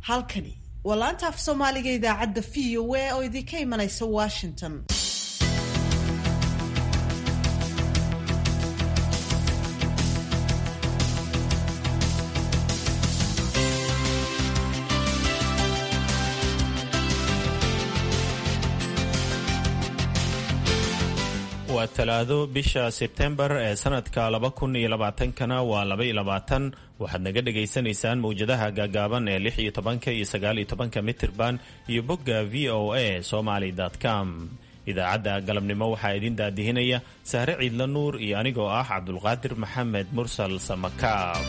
halkani waa laanta af soomaaliga idaacadda v o a oo idinka imanaysa washington waa talaado bisha sebtembar ee sanadka laba kun iyo labaatankana waa laba iyo labaatan waxaad naga dhagaysanaysaan mawjadaha gaagaaban ee lix iyo tobanka iyo sagaal iyo tobanka mitirban iyo bogga v o a somaly com idaacadda galabnimo waxaa idin daadihinaya sahre ciidla nuur iyo anigoo ah cabdulqaadir maxamed mursal samakaab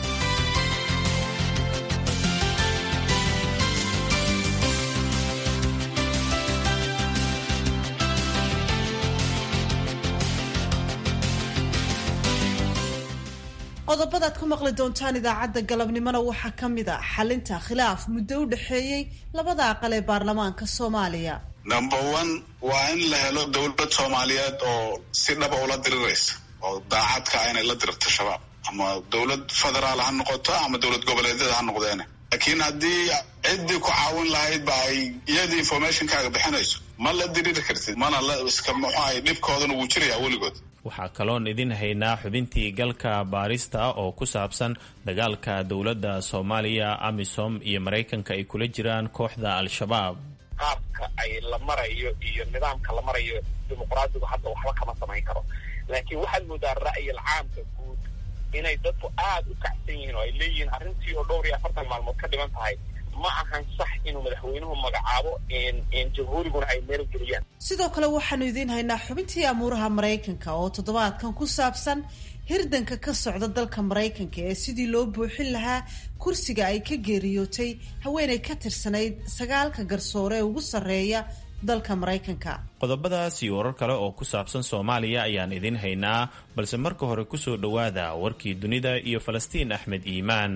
qodobadaad ku maqli doontaan idaacadda galabnimona waxaa ka mid a xalinta khilaaf muddo u dhexeeyey labada aqal ee baarlamaanka soomaaliya number one waa in la helo dowlad soomaaliyeed oo si dhaba ula diriraysa oo daacadka inay la dirirto shabaab ama dowlad federaal ha noqoto ama dowlad goboleedyada ha noqdeene laakiin haddii ciddii ku caawin lahayd ba ay iyadii informationkaaga bixinayso ma la diriri kartid mana la iska muxuahay dhibkoodana wuu jirayaa weligood waxaa kaloon idin haynaa xubintii galka baarista oo ku saabsan dagaalka dowladda soomaaliya amisom iyo maraykanka ay kula jiraan kooxda al-shabaab qaabka ay la marayo iyo nidaamka la marayo dimuqraadigu hadda waxba kama samayn karo laakiin waxaad moodaa ra'yil caamka guud inay dadku aada u kacsan yihiin oo ay leeyihiin arrintii oo dhowr iyo afartan maalmood ka dhiman tahay ma ahan sax inuu madaxweynuhu magacaabo jamhuuriguna ay meel geliyaan sidoo kale waxaanu idiin haynaa xubintii amuuraha maraykanka oo toddobaadkan ku saabsan hirdanka ka socda dalka maraykanka ee sidii loo buuxin lahaa kursiga ay ka geeriyootay haweenay ka tirsanayd sagaalka garsoore ee ugu sarreeya dalka maraykanka qodobadaas iyo warar kale oo ku saabsan soomaaliya ayaan idiin haynaa balse marka hore kusoo dhowaada warkii dunida iyo falastiin axmed iimaan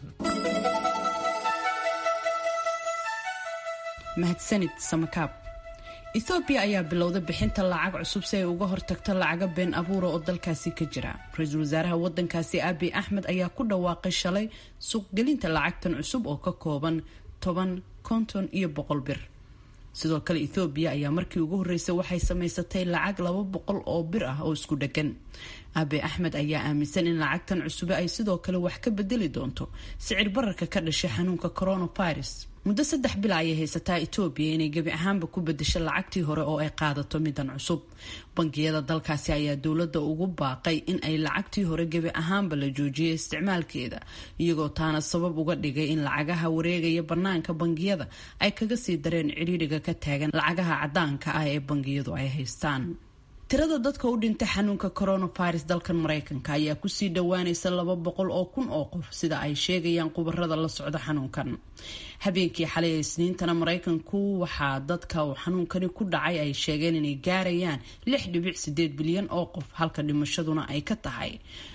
mahadsanid samakaab ethoobiya ayaa bilowda bixinta lacag cusub si ay uga hortagto lacaga been abuura oo dalkaasi ka jira ra-iisul wasaaraha wadankaasi abi axmed ayaa ku dhawaaqay shalay suuqgelinta lacagtan cusub oo ka kooban toban konton iyo boqol bir sidoo kale ethoobiya ayaa markii ugu horreysay waxay samaysatay lacag laba boqol oo bir ah oo isku dheggan abi axmed ayaa aaminsan in lacagtan cusube ay sidoo kale wax ka bedeli doonto sicir bararka ka dhashay xanuunka coronavirus muddo saddex bil ayay haysataa etoobiya inay gebi ahaanba ku bedesho lacagtii hore oo ay qaadato midan cusub bangiyada dalkaasi ayaa dowladda ugu baaqay in ay lacagtii hore gebi ahaanba la joojiyay isticmaalkeeda iyagoo taana sabab uga dhigay in lacagaha wareegaya bannaanka bangiyada ay kaga sii dareen cidhiidhiga ka taagan lacagaha caddaanka ah ee bangiyadu ay haystaan tirada dadka u dhintay xanuunka coronavirus dalkan maraykanka ayaa kusii dhowaanaysa laba boqol oo kun oo qof sida ay sheegayaan khubarada la socda xanuunkan habeenkii xalay ee isniintana maraykanku waxaa dadka uu xanuunkani ku dhacay ay sheegeen inay gaarayaan lix dhibic sideed bilyan oo qof halka dhimashaduna ay ka tahay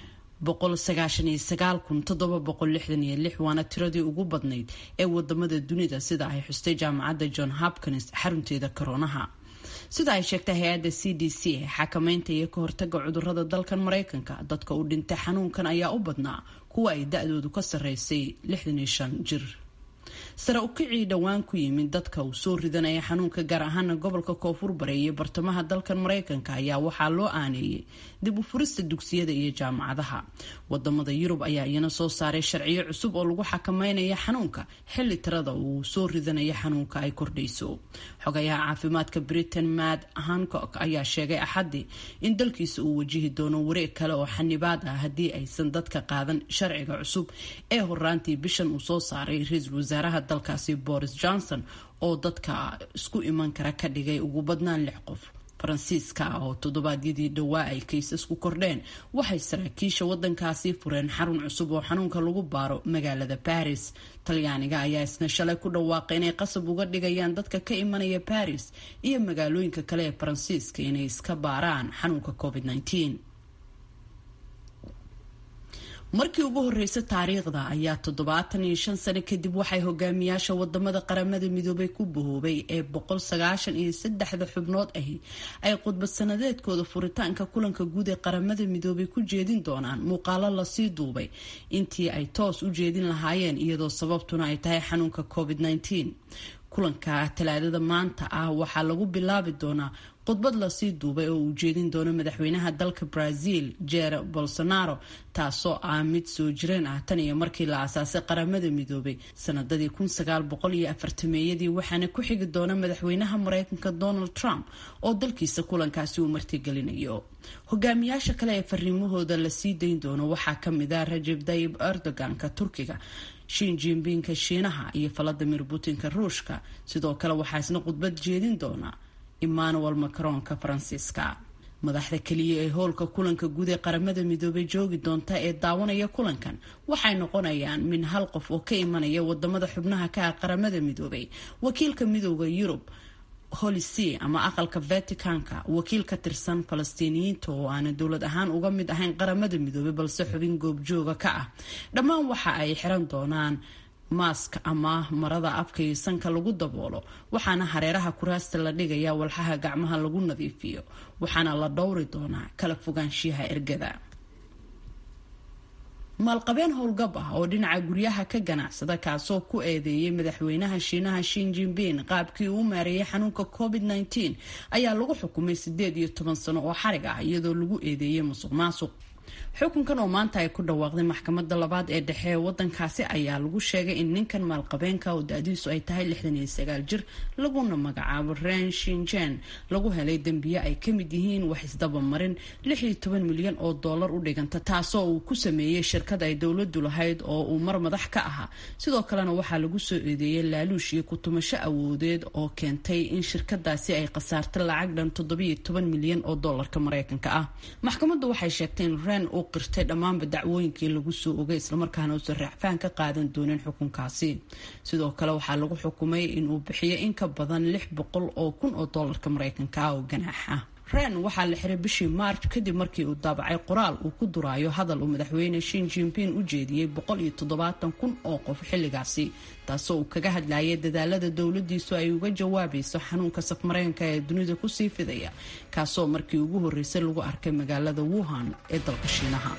waana tiradii ugu badnayd ee wadamada dunida sida ay xustay jaamacadda john hopkins xarunteeda koroonaha sida ay sheegtay hay-adda c d c ee xakameynta iyo ka hortaga cudurada dalkan maraykanka dadka u dhintay xanuunkan ayaa u badnaa kuwa ay da-doodu ka sarreysay jir sare u kicii dhowaan ku yimid dadka uu soo ridanaya xanuunka gaar ahaana gobolka koonfur bare iyo bartamaha dalkan maraykanka ayaa waxaa loo aaneeyey dib u furista dugsiyada iyo jaamacadaha wadamada yurub ayaa iyana soo saaray sharciyo cusub oo lagu xakameynaya xanuunka xilli tirada uu soo ridanaya xanuunka ay kordhayso xogayaha caafimaadka britain mad hancock ayaa sheegay axadii in dalkiisa uu wajihi doono wareeg kale oo xanibaad ah haddii aysan dadka qaadan sharciga cusub ee horaantii bishan uu soo saaray ra-iisul wasaaraha dalkaasi boris johnson oo dadka isku iman kara ka dhigay ugu badnaan lix qof faransiiska ah oo toddobaadyadii dhowaa ay kaysasku kordheen waxay saraakiisha wadankaasi fureen xarun cusub oo xanuunka lagu baaro magaalada baris talyaaniga ayaa isna shalay ku dhawaaqay inay qasab uga dhigayaan dadka ka imanaya baris iyo magaalooyinka kale ee faransiiska inay iska baaraan xanuunka covid -19. markii ugu horeysa taariikhda ayaa toddobaatan iyo shan sano kadib waxay hogaamiyaasha wadamada qaramada midoobay ku bahoobay ee boqol sagaashan iyo saddexda xubnood ahi ay khudbad sanadeedkooda furitaanka kulanka guud ee qaramada midoobay ku jeedin doonaan muuqaalo lasii duubay intii ay toos u jeedin lahaayeen iyadoo sababtuna ay tahay xanuunka covid -19 kulanka talaadada maanta ah waxaa lagu bilaabi doonaa khudbad lasii duubay oo uu jeedin doono madaxweynaha dalka brazil jer bolsonaro taasoo ah mid soo jireen ah tan iyo markii la aasaasay qaramada midoobay sanadadii kun sagaal boqol iyo afartameeyadii waxaana ku xigi doona madaxweynaha mareykanka donald trump oo dalkiisa kulankaasi uu martigelinayo hogaamiyaasha kale ee fariimahooda lasii dayn doono waxaa kamid ah rajeb tayib erdoganka turkiga shin jinbinka shiinaha iyo valadimir putinka ruushka sidoo kale waxaa isna khudbad jeedin doona emmanuel macronka faransiiska madaxda keliya ee howlka kulanka guud ee qaramada midoobay joogi doonta ee daawanaya kulankan waxay noqonayaan min hal qof oo ka imanaya wadamada xubnaha ka ah qaramada midoobay wakiilka midooda yurub holisea ama aqalka vaticanka wakiil ka tirsan falastiiniyiinta oo aanay dowlad ahaan uga mid ahayn qaramada midoobay balse xubin goobjooga ka ah dhammaan waxa ay xiran doonaan maask ama marada afka iyo sanka lagu daboolo waxaana hareeraha kuraasta la dhigaya walxaha gacmaha lagu nadiifiyo waxaana la dhowri doonaa kala fogaanshiyaha ergada maalqabeen howlgab ah oo dhinaca guryaha ka ganacsada kaasoo ku eedeeyay madaxweynaha shiinaha shin jinbin qaabkii uu maareeyay xanuunka covid -19 ayaa lagu xukumay sideed iyo toban sano oo xarig ah iyadoo lagu eedeeyay musuq maasuq xukunkan oo maanta ay ku dhawaaqday maxkamada labaad ee dhexe ee wadankaasi ayaa lagu sheegay in ninkan maalqabeenka oo da-diisu ay tahay lixdan iyo sagaal jir laguna magacaabo ren shinjen lagu helay dembiye ay kamid yihiin wax isdabamarin lix iyo toban milyan oo doolar u dhiganta taasoo uu ku sameeyey shirkad ay dowladu lahayd oo uu mar madax ka ahaa sidoo kalena waxaa lagu soo eedeeyay laaluush iyo kutumasho awoodeed oo keentay in shirkadaasi ay khasaarta lacag dhan toddobiyo toban milyan oo doolarka mareykanka ah maxkamadu waxay sheegtay in ren uu qirtay dhammaanba dacwooyinkii lagu soo ogay islamarkaana uusan raacfaan ka qaadan doonin xukunkaasi sidoo kale waxaa lagu xukumay inuu bixiyo in ka badan lix boqol oo kun oo doolarka mareykanka ah oo ganaax ah ren waxaa la xiray bishii maarch kadib markii uu daabacay qoraal uu ku duraayo hadal uu madaxweyne shin jinbin u jeediyey boqol iyo toddobaatan kun oo qof xilligaasi taasoo uu kaga hadlayay dadaalada dowladiisu ay uga jawaabayso xanuunka safmareenka ee dunida kusii fidaya kaasoo markii ugu horreysay lagu arkay magaalada wuhan ee dalka shiinaha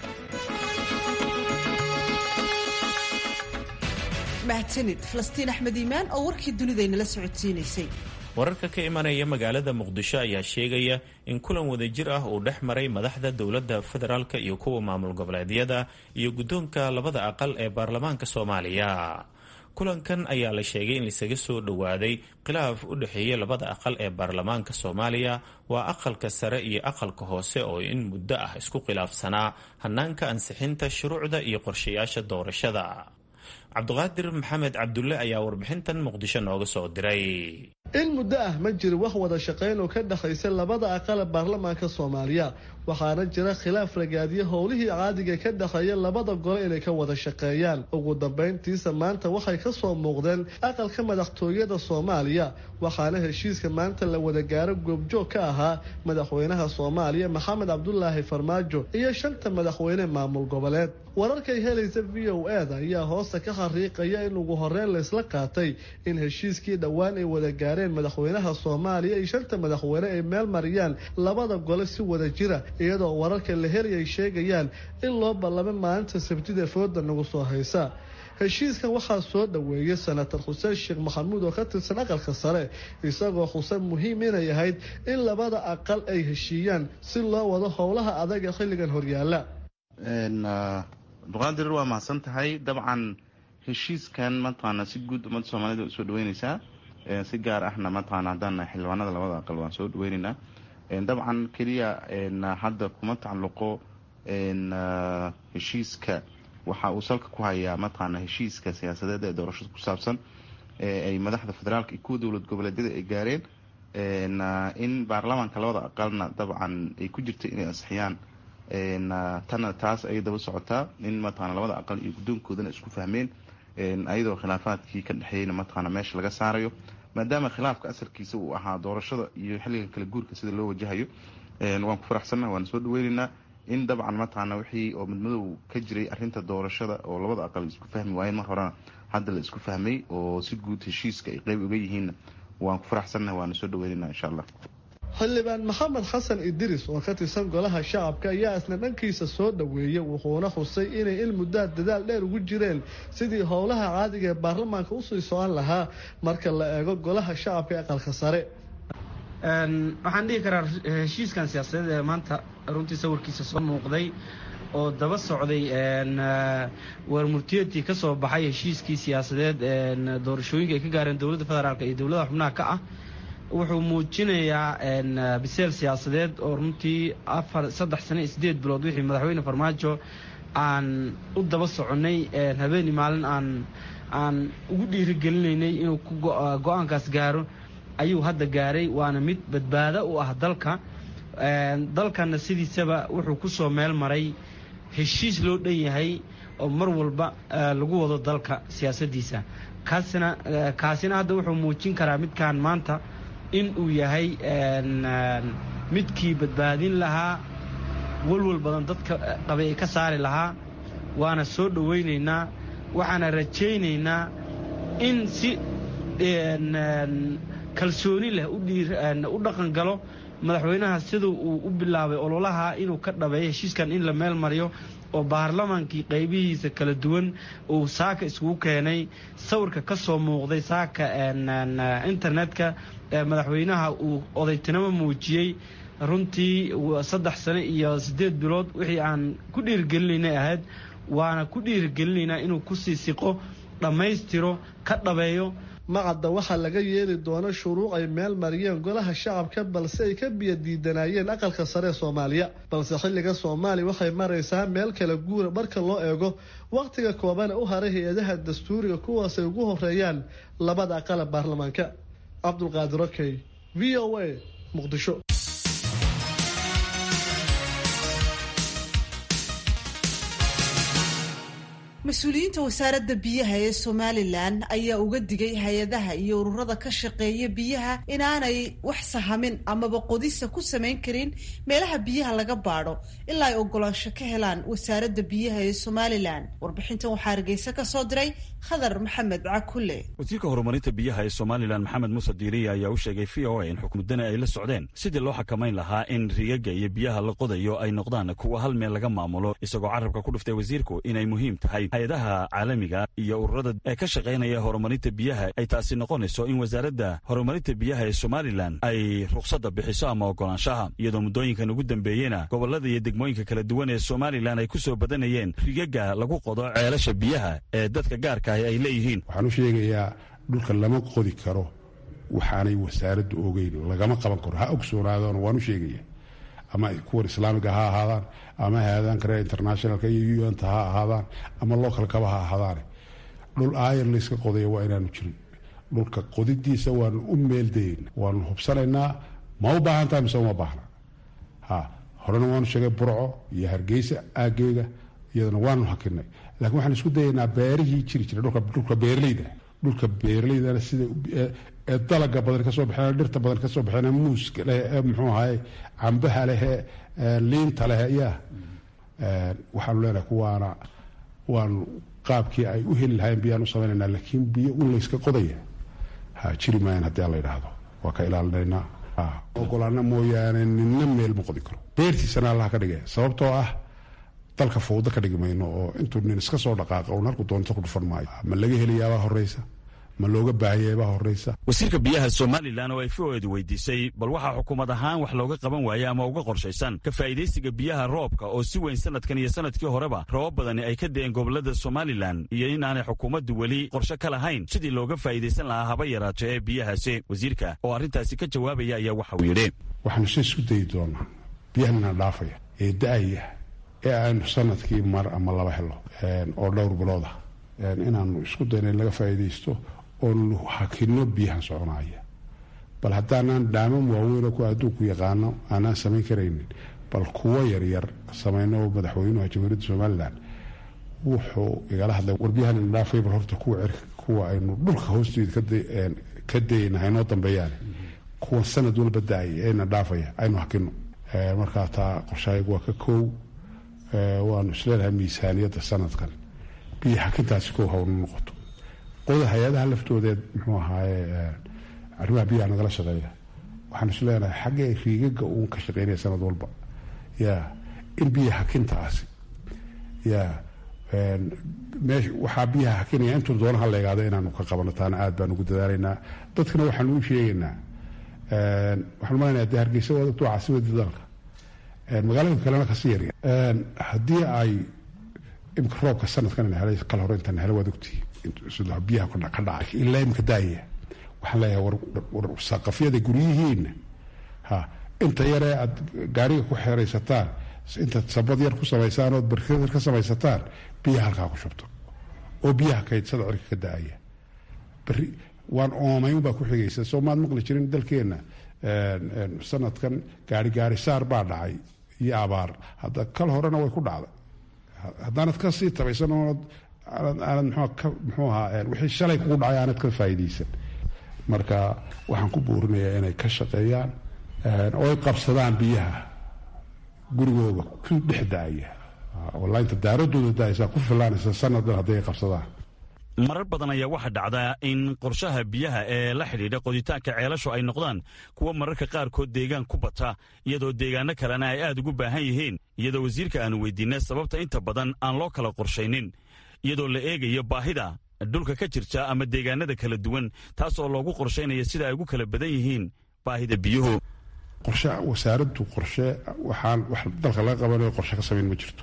mahadsanid falastiin axmed iimaan oo warkii dunidaynala socodsiinaysay wararka ka imanaya magaalada muqdisho ayaa sheegaya in kulan wadajir ah uu dhex maray madaxda dowladda federaalk iyo kuwa maamul goboleedyada iyo guddoonka labada aqal ee baarlamaanka soomaaliya kulankan ayaa la sheegay in laisaga soo dhowaaday khilaaf u dhexeeya labada aqal ee baarlamaanka soomaaliya waa aqalka sare iyo aqalka hoose oo in muddo ah isku khilaafsanaa hanaanka ansixinta shuruucda iyo qorshayaasha doorashada cabdiqaadir maxamed cabdulle ayaa warbixintan muqdisho nooga soo diray in muddo ah ma jiro wax wada shaqayn oo ka dhexaysa labada aqal ee baarlamaanka soomaaliya waxaana jira khilaaf ragaadiya howlihii caadiga ka dhexeeya labada gole inay ka wada shaqeeyaan ugu dambayntiisa maanta waxay ka soo muuqdeen aqalka madaxtooyada soomaaliya waxaana heshiiska maanta la wada gaaro goobjoog ka ahaa madaxweynaha soomaaliya maxamed cabdulaahi farmaajo iyo shanta madaxweyne maamul goboleed wararkay helaysa v o eda ayaa hoosta ka xariiqaya in ugu horeyn laysla qaatay in heshiiskii dhowaan ay wada gaareen madaxweynaha soomaaliya iyo shanta madaxweyne ay meel mariyaan labada gole si wada jira iyadoo wararka la heli ay sheegayaan in loo ballamay maalinta sabtida fooda nagu soo haysa heshiiskan waxaa soo dhoweeyay senator xuseen sheekh maxamuud oo ka tirsan aqalka sare isagoo xuseen muhiim inay ahayd in labada aqal ay heshiiyaan si loo wado howlaha adag ee xilligan horyaala abduqaadir waa mahadsan tahay dabcan heshiiskan mataqaana si guud ummadda soomaalida usoo dhaweyneysaa si gaar ahna mataqaana haddaan xildhibaanada labada aqal waan soo dhaweyneynaa dabcan keliya hadda kuma tacalluqo heshiiska waxa uu salka ku hayaa mataqaana heshiiska siyaasadeed ee doorashada ku saabsan ay madaxda federaalka iyo kuwa dowlad goboleedyada ay gaareen in baarlamaanka labada aqalna dabcan ay ku jirta inay ansixiyaan tana taas ayay daba socotaa in mataqana labada aqal iyo guddoonkoodana isku fahmeen ayadoo khilaafaadkii ka dhexeeyeyna mataqaana meesha laga saarayo maadaama khilaafka asalkiisa uu ahaa doorashada iyo xilligan kala guurka sida loo wajahayo waan ku faraxsannaha waan soo dhaweyneynaa in dabcan mataqaana wixii oo midmadow ka jiray arinta doorashada oo labada aqal isku fahmi waayeen mar horena hadda la isku fahmay oo si guud heshiiska ay qeyb uga yihiinna waan ku faraxsannahay waana soo dhaweynayna insha allah xildhibaan maxamed xasan idris oo ka tirsan golaha shacabka ayaa isna dhankiisa soo dhoweeyey wuxuuna xusay inay in muddaa dadaal dheer ugu jireen sidii howlaha caadiga ee baarlamaanka usii socon lahaa marka la eego golaha shacabka ee aqalka sare waxaan dhihi karaa heshiiskan siyaasadeed ee maanta runtii sawirkiisa soo muuqday oo daba socday warmurtiyatii ka soo baxay heshiiskii siyaasadeed doorashooyinka ay ka gaareen dowladda federaalk iyo dowladaha xubnaha ka ah wuxuu muujinayaa biseel siyaasadeed oo runtii afar saddex sano iyo siddeed bilood wixii madaxweyne farmaajo aan u daba soconnay habeeni maalin aan aan ugu dhiirigelinaynay inuu ku go-aankaas gaaro ayuu hadda gaaray waana mid badbaado u ah dalka dalkana sidiisaba wuxuu ku soo meel maray heshiis loo dhan yahay oo mar walba lagu wado dalka siyaasaddiisa kaasina kaasina hadda wuxuu muujin karaa midkaan maanta in uu yahay midkii badbaadin lahaa walwal badan dadka qabay ay ka saari lahaa waana soo dhowaynaynaa waxaana rajaynaynaa in si kalsooni leh u dhaqan galo madaxweynaha siduu uu u bilaabay ololaha inuu ka dhabeeyo heshiiskan in la meel mariyo oo baarlamaankii qaybihiisa kala duwan uu saaka iskugu keenay sawirka ka soo muuqday saaka internetka madaxweynaha uu odaytinimo muujiyey runtii saddex sano iyo siddeed bilood wixii aan ku dhiirigelinaynay ahayd waana ku dhiirigelinaynaa inuu kusii siqo dhammaystiro ka dhabeeyo macadda waxaa laga yeeli doona shuruuc ay meel mariyeen golaha shacabka balse ay ka biyo diidanaayeen aqalka sare ee soomaaliya balse xilliga soomaaliya waxay maraysaa meel kala guura marka loo eego wakhtiga koobana u haray hay-adaha dastuuriga kuwaasay ugu horeeyaan labada aqala baarlamaanka cabdulqaadir okey v o a muqdisho mas-uuliyiinta wasaaradda biyaha ee somalilan ayaa uga digay hay-adaha iyo ururada ka shaqeeya biyaha inaanay wax sahamin amaba qodisa ku samayn karin meelaha biyaha laga baadho ilaa ay ogolaansho ka helaan wasaaradda biyaha ee somalilan warbixintan waxaa hargeysa ka soo diray khadar maxamed cakule wasiirka horumarinta biyaha ee somalilan maxamed muuse diiriya ayaa u sheegay v o a in xukuumadana ay la socdeen sidii loo xakamayn lahaa in rigaga iyo biyaha la qodayo ay noqdaan kuwa hal meel laga maamulo isagoo carabka ku dhuftay wasiirku inay muhiim tahay hay-adaha caalamiga iyo ururada ee ka shaqaynaya horumarinta biyaha ay taasi noqonayso in wasaaradda horumarinta biyaha ee somalilan ay rukhsadda bixiso ama ogolaanshaha iyadoo muddooyinkan ugu dambeeyena gobollada iyo degmooyinka kala duwan ee somalilan ay ku soo badanayeen rigaga lagu qodo ceelasha biyaha ee dadka gaarka ahi ay leeyihiin waxaan u sheegayaa dhulka lama qodi karo waxaanay wasaaraddu ogeyn lagama qaban karo ha ogsoonaadaan waan u sheegaya ama kuwan islaamiga ha ahaadaan ama hay-adaan kale internationalka iyo unta ha ahaadaan ama localkaba ha ahaadaane dhul aayar layska qodaya waa inaanu jirin dhulka qodidiisa waanu u meeldayn waanu hubsanaynaa ma u baahantaha mise uma baahna ha horena waanu sheegay burco iyo hargeysa aageyga iyadana waanu hakinay laakiin waxaan isku dayaynaa beerihii jiri jira dhulka beerleyda dhulka beerleydana sida ee dalaga badan kasoo baxeen dhirta badan kasoo baxeen muuska leh ee muxuu ahaye cambaha leh ee liinta leh yaa waxaanu leenahay kuwaana waanu qaabkii ay u heli lahayn biyaan u samaynaynaa laakiin biyo un layska qodaya ha jiri maayan haddii aan la yidhaahdo waa ka ilaalinaynaa ogolaana mooyaane ninna meel ma qodi karo beertiisana allaha ka dhigay sababtoo ah dalka fawdo ka dhigi mayno oo intuu nin iska soo dhaqaaqa un halku doonto ku dhufan maayo ma laga helayaabaa horeysa ma looga baahanyaybaa horeysa wasiirka biyaha somalilan oo ay fooeedu weydiisay bal waxaa xukuumad ahaan wax looga qaban waayey ama uga qorshaysan ka faa'iidaysiga biyaha roobka oo si weyn sanadkan iyo sanadkii horeba roobab badani ay ka da'een gobollada somalilan iyo in aanay xukuumaddu weli qorshe ka lahayn sidii looga faa'iidaysan lahaa haba yaraato ee biyahaasi wasiirka oo arrintaasi ka jawaabaya ayaa waxauu yidhi waxaanu se isku dayi doonaa biyahanina dhaafaya ee da'aya ee aynu sanadkii mar ama laba helo oo dhowr bilood ah inaanu isku dayno in laga faa'iidaysto oonu hakino biyahan soconaya bal haddaanaan dhaaman waaweynoo ku adduunku yaqaano aanaan samayn karaynin bal kuwo yaryar samayno madaxweynuha jamhuuriyadda somalilan wuxuu igala hadlay warbiyahan indhaafay bal horta kuwa cirka kuwa aynu dhulka hoosteeda ka dayayna haynoo dambeeyaan kuwan sanad walba da-ay eena dhaafaya aynu hakino markaa taa qorshahaygu waa ka koow waanu isleenahay miisaaniyadda sanadkan biyo xakintaasi ko hawnu noqoto qoda hay-adaha laftoodeed muxuu ahaaye arrimaha biyaha nagala shaqeeya waxaanu isleenahay xaggee riigaga uun ka shaqeynaya sanad walba ya in biyo xakintaasi ya meesha waxaa biyaha xakinaya intuu doona ha leegaado inaanu ka qabano taana aad baan ugu dadaalaynaa dadkana waxaanu u sheegaynaa waxaan malanaya dee hargeysa waa dadku caasimadii dalka magaalooyinka kalena kasii yarya haddii ay imika roobka sanadkan helay kala hore intaan helo waad ogtii sida biyaha ka dhacay ilaa imika daaya waxaan leeyahay war saqafyada guryihiina ha inta yaree aad gaariga ku xeraysataan intaad sabad yar ku samaysaan ood barkad yar ka samaysataan biyaha halkaa ku shubto oo biyaha kaydsada cirka ka da-aya beri waan oomayn baa ku xigaysa soo maad maqli jirin dalkeenna sanadkan gaari gaari saar baa dhacay iyo abaar hadda kal horena way ku dhacday haddaanad ka sii tabaysan oonad aanad muxuu ahaa wixii shalay kugu dhacay aanad ka faa'iidaysan marka waxaan ku buurinayaa inay ka shaqeeyaan oo ay qabsadaan biyaha gurigooda ku dhex da-aya walainta daaradooda da-aysaa ku filaanaysa sanaddan hadday ay qabsadaan marar badan ayaa waxaa dhacdaa in qorshaha biyaha ee la xidhiidha qoditaanka ceelashu ay noqdaan kuwa mararka qaarkood deegaan ku bata iyadoo deegaano kalena ay aad ugu baahan yihiin iyadoo wasiirka aanu weydiinay sababta inta badan aan loo kala qorshaynin iyadoo la eegayo baahida dhulka ka jirta ama deegaanada kala duwan taas oo loogu qorshaynaya sida ay ugu kala badan yihiin baahida biyuhu qorshe wasaaraddu qorshe waxaan wax dalka laga qabanayo qorshe ka samayn ma jirto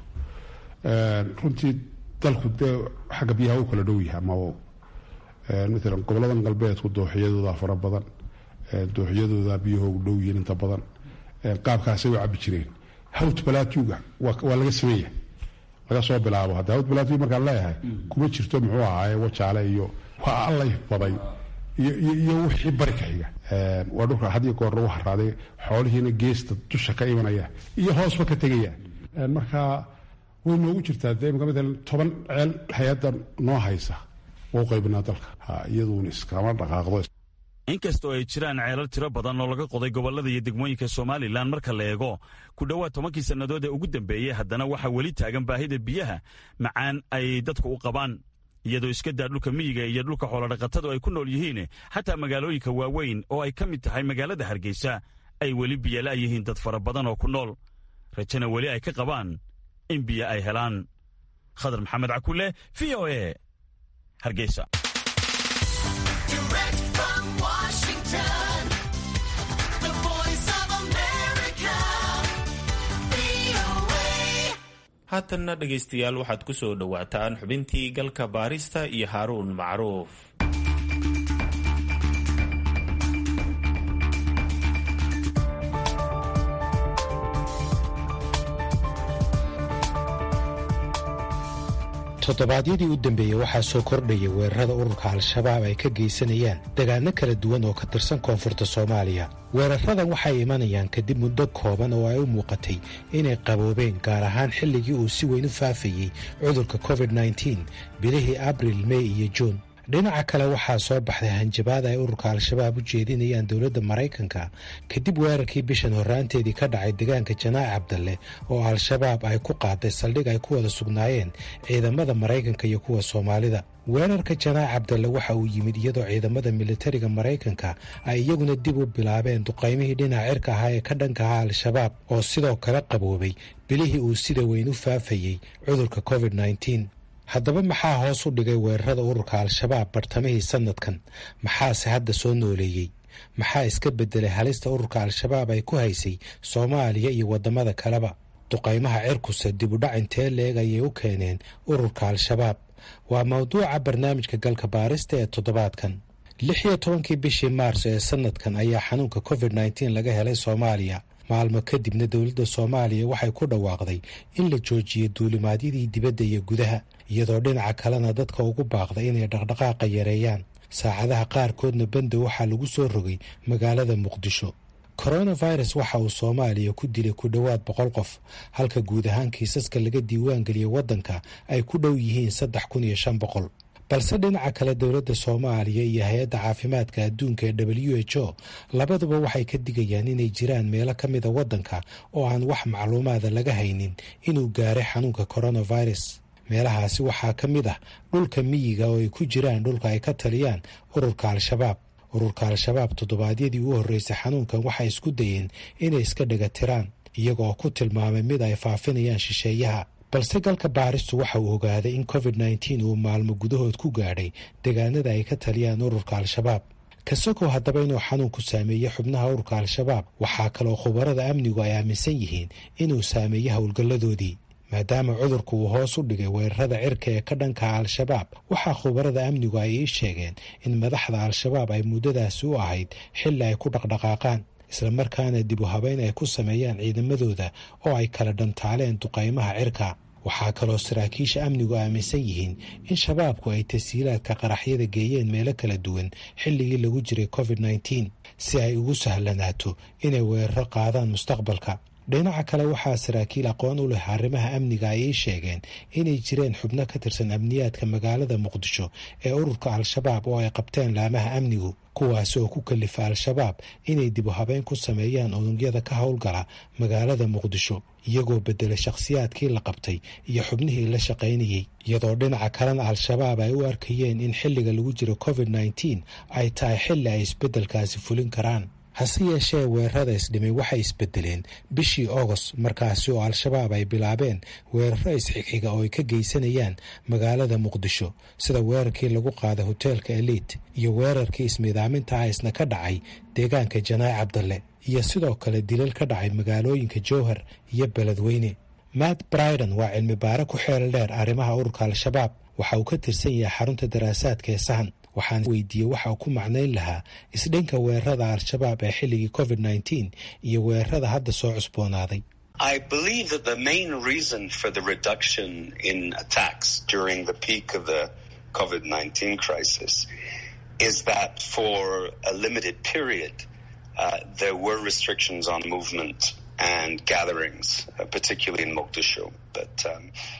runtii dalku dee xagga biyaha u kala dhow yahay ama maalan goboladan galbeedku dooxiyadooda fara badan dooxiyadooda biyahoogu dhow yihiin inta badan qaabkaasay u cabi jireen hawt balaatuga waa laga sameeya laga soo bilaabo hadda hawt balaatuga markaan leeyahay kuma jirto muxuu ahaaye wajaale iyo waa allay baday iyo wixii bari ka xiga waa dhulka had iyo goor lagu haraaday xoolihiina geesta dusha ka imanaya iyo hoosba ka tegaya marka way noogu jirtaa dee imika maalan toban ceel hay-adda noo haysa wau qaybinaa dalka iyaduuna iskama dhaqaaqdo inkastoo ay jiraan ceelal tiro badan oo laga qoday gobollada iyo degmooyinka somalilan marka la eego ku dhowaad tobankii sannadood ee ugu dambeeyey haddana waxaa weli taagan baahida biyaha macaan ay dadku u qabaan iyadoo iska daa dhulka miyiga iyo dhulka xoolodhaqatadu ay ku nool yihiin xataa magaalooyinka waaweyn oo ay ka mid tahay magaalada hargeysa ay weli biyala yihiin dad fara badan oo ku nool rajana weli ay ka qabaan in biyo ay helaan khadar maxamed cakule v o e hargeysa haatanna dhegaystayaal waxaad ku soo dhowaataan xubintii galka baarista iyo haaruun macruuf toddobaadyadii u dambeeyey waxaa soo kordhaya weerarada ururka al-shabaab ay ka geysanayaan degaano kala duwan oo ka tirsan koonfurta soomaaliya weeraradan waxay imanayaan kadib muddo kooban oo ay u muuqatay inay qaboobeen gaar ahaan xilligii uu si weyn u faafayey cudurka covid nneteen bilihii abril mey iyo juun dhinaca kale waxaa soo baxday hanjabaad ay ururka al-shabaab u jeedinayaan dowladda maraykanka kadib weerarkii bishan horraanteedii ka dhacay deegaanka janaac cabdalle oo al-shabaab ay ku qaaday saldhig ay ku wada sugnaayeen ciidamada maraykanka iyo kuwa soomaalida weerarka janaac cabdalle waxa uu yimid iyadoo ciidamada militariga maraykanka ay iyaguna dib u bilaabeen duqaymihii dhinaca cirka ahaa ee ka dhanka ahaa al-shabaab oo sidoo kale qaboobay bilihii uu sida weyn u faafayey cudurka covid nneteen haddaba maxaa hoos u dhigay weerarada ururka al-shabaab bartamihii sanadkan maxaase hadda soo nooleeyey maxaa iska beddelay halista ururka al-shabaab ay ku haysay soomaaliya iyo waddamada kaleba duqaymaha cirkuse dib u dhac intee leeg ayay u keeneen ururka al-shabaab waa mawduuca barnaamijka galka baarista ee toddobaadkan lix iyo tobankii bishii maars ee sanadkan ayaa xanuunka covid nneteen laga helay soomaaliya maalmo kadibna dowladda soomaaliya waxay ku dhawaaqday in la joojiyo duulimaadyadii dibadda iyo gudaha iyadoo dhinaca kalena dadka ugu baaqday inay dhaqdhaqaaqa yareeyaan saacadaha qaarkoodna banda waxaa lagu soo rogay magaalada muqdisho coronavirus waxa uu soomaaliya ku dilay ku dhowaad boqol qof halka guud ahaan kiisaska laga diiwaan geliyay waddanka ay ku dhow yihiin saddex kun iyo shan boqol balse dhinaca kale dowladda soomaaliya iyo hay-adda caafimaadka adduunka ee w h o labaduba waxay ka digayaan inay jiraan meelo ka mida waddanka oo aan wax macluumaada laga haynin inuu gaaray xanuunka coronavirus meelahaasi waxaa ka mid ah dhulka miyiga oo ay ku jiraan dhulka ay ka taliyaan ururka al-shabaab ururka al-shabaab toddobaadyadii u horreysay xanuunkan waxay isku dayeen inay iska dhega tiraan iyagooo ku tilmaamay mid ay faafinayaan shisheeyaha balse galka baaristu waxa uu ogaaday in covid nneteen uu maalmo gudahood ku gaadhay deegaanada ay ka taliyaan ururka al-shabaab kasagow haddaba inuu xanuunku saameeyey xubnaha ururka al-shabaab waxaa kaloo khubarada amnigu ay aaminsan yihiin inuu saameeyey howlgalladoodii maadaama cudurku uu hoos u dhigay weerarada cirka ee ka dhanka al-shabaab waxaa khubarada amnigu ay ii sheegeen in madaxda al-shabaab ay muddadaasi u ahayd xilli ay ku dhaqdhaqaaqaan islamarkaana dib u habeyn ay ku sameeyaan ciidamadooda oo ay kala dhantaaleen duqaymaha cirka waxaa kaloo saraakiisha amnigu aaminsan yihiin in shabaabku ay tasiilaadka qaraxyada geeyeen meelo kala duwan xilligii lagu jiray covid nneteen si ay ugu sahlanaato inay weeraro qaadaan mustaqbalka dhinaca kale waxaa saraakiil aqoon u leh arrimaha amniga ay ii sheegeen inay jireen xubno ka tirsan amniyaadka magaalada muqdisho ee ururka al-shabaab oo ay qabteen laamaha amnigu kuwaasi oo ku kalifa al-shabaab inay dib u habeyn ku sameeyaan unugyada ka howlgala magaalada muqdisho iyagoo bedelay shakhsiyaadkii la qabtay iyo xubnihii la shaqaynayey iyadoo dhinaca kalena al-shabaab ay u arkayeen in xilliga lagu jiro covid nneteen ay tahay xilli ay isbeddelkaasi fulin karaan hase yeeshee weerarada isdhimay waxay isbedeleen bishii agost markaasi oo al-shabaab ay bilaabeen weeraro isxigxiga oo ay ka geysanayaan magaalada muqdisho sida weerarkii lagu qaaday hoteelka eliit iyo weerarkii ismiidaaminta ah isna ka dhacay deegaanka janaac cabdalle iyo sidoo kale dilal ka dhacay magaalooyinka jowhar iyo beledweyne matt briden waa cilmi baare ku xeel dheer arrimaha ururka al-shabaab waxa uu ka tirsan yahay xarunta daraasaadka ee sahan waxaan weydiiyey waxa uu ku macnayn lahaa isdhinka weerarada al-shabaab ee xilligii covid nneteen iyo weerarada hadda soo cusboonaaday I believe that the main reason for the reduction in attacks during the peak of the COVID 19 crisis is that for a limited period, uh, there were restrictions on movement and gatherings, uh, particularly in Mogadishu. But um,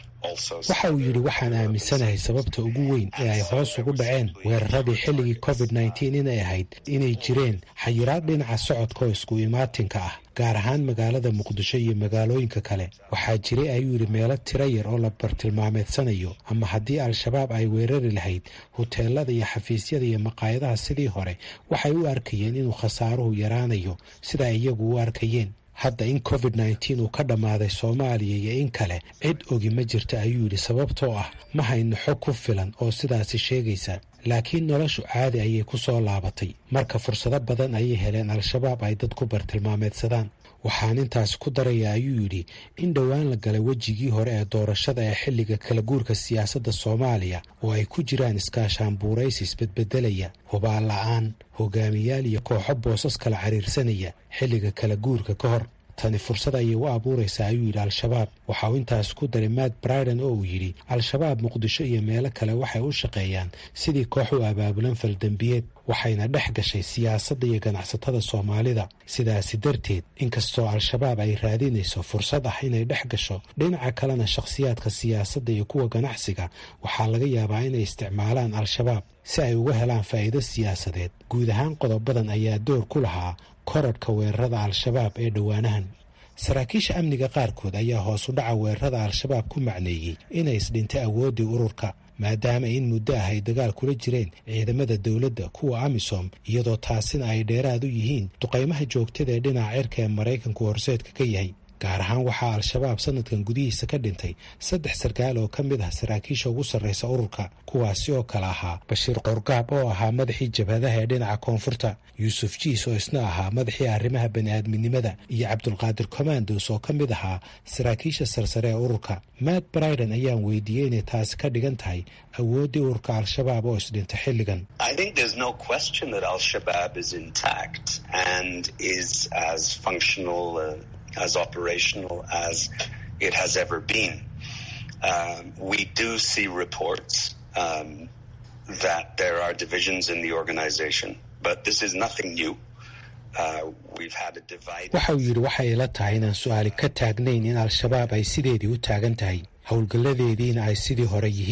waxa uu yidhi waxaan aaminsanahay sababta ugu weyn ee ay hoos ugu dhaceen weeraradii xilligii covid nneteen inay ahayd inay jireen xayiraad dhinaca socodka oo isku imaatinka ah gaar ahaan magaalada muqdisho iyo magaalooyinka kale waxaa jiray ayuu yidhi meelo tiro yar oo la bartilmaameedsanayo ama haddii al-shabaab ay weerari lahayd huteelada iyo xafiisyada iyo maqaayadaha sidii hore waxay u arkayeen inuu khasaaruhu yaraanayo sida ay iyagu u arkayeen hadda in covid nneteen uu ka dhammaaday soomaaliya iyo in kale cid ogi ma jirta ayuu yidhi sababtoo ah ma hayno xog ku filan oo sidaasi sheegaysa laakiin noloshu caadi ayay ku soo laabatay marka fursado badan ayay heleen al-shabaab ay dad ku bartilmaameedsadaan waxaan intaas ku daraya ayuu yidhi in dhowaan la galay wejigii hore ee doorashada ee xilliga kala guurka siyaasadda soomaaliya oo ay ku jiraan iskaashaan buuraysi isbedbedelaya hubaal la-aan hogaamiyaal iyo kooxo boosas kala cariirsanaya xilliga kala guurka ka hor tani fursad ayay u abuuraysaa ayuu yidhi al-shabaab waxa uu intaas ku daray matt briden oo uu yidhi al-shabaab muqdisho iyo meelo kale waxay u shaqeeyaan sidii koox u abaabulan faldembiyeed waxayna dhex gashay siyaasadda iyo ganacsatada soomaalida sidaasi darteed inkastoo al-shabaab ay raadinayso fursad ah inay dhex gasho dhinaca kalena shakhsiyaadka siyaasadda iyo kuwa ganacsiga waxaa laga yaabaa inay isticmaalaan al-shabaab si ay uga helaan faa'iido siyaasadeed guud ahaan qodobadan ayaa door ku lahaa korodhka weerarada al-shabaab ee dhowaanahan saraakiisha amniga qaarkood ayaa hoos u dhaca weerarada al-shabaab ku macneeyey inay isdhintay awooddii ururka maadaama in muddo ah ay dagaal kula jireen ciidamada dowladda kuwa amisom iyadoo taasina ay dheeraad u yihiin duqaymaha joogtada ee dhinaca cirka ee maraykanku horseedka ka yahay gaar ahaan waxaa al-shabaab sanadkan gudihiisa ka dhintay saddex sarkaal oo ka mid ah saraakiisha ugu sarraysa ururka kuwaasi oo kale ahaa bashiir qorgaab oo ahaa madaxii jabhadaha ee dhinaca koonfurta yuusuf jiis oo isna ahaa madaxii arrimaha bani'aadminimada iyo cabdulqaadir commandos oo ka mid ahaa saraakiisha sarsare ee ururka matt briden ayaan weydiiyey inay taasi ka dhigan tahay awooddii ururka al-shabaab oo isdhinta xilligan as operational as it has ever been. Um, we do see reports um, that there are divisions in the organization, but this is nothing new. Uh, we've had a divide. waxa uu yidhi waxay ila tahay inaan su-aali ka taagnayn in al-shabaab ay sideedii u taagan tahay howlgalladeediina ay sidii hore yihiin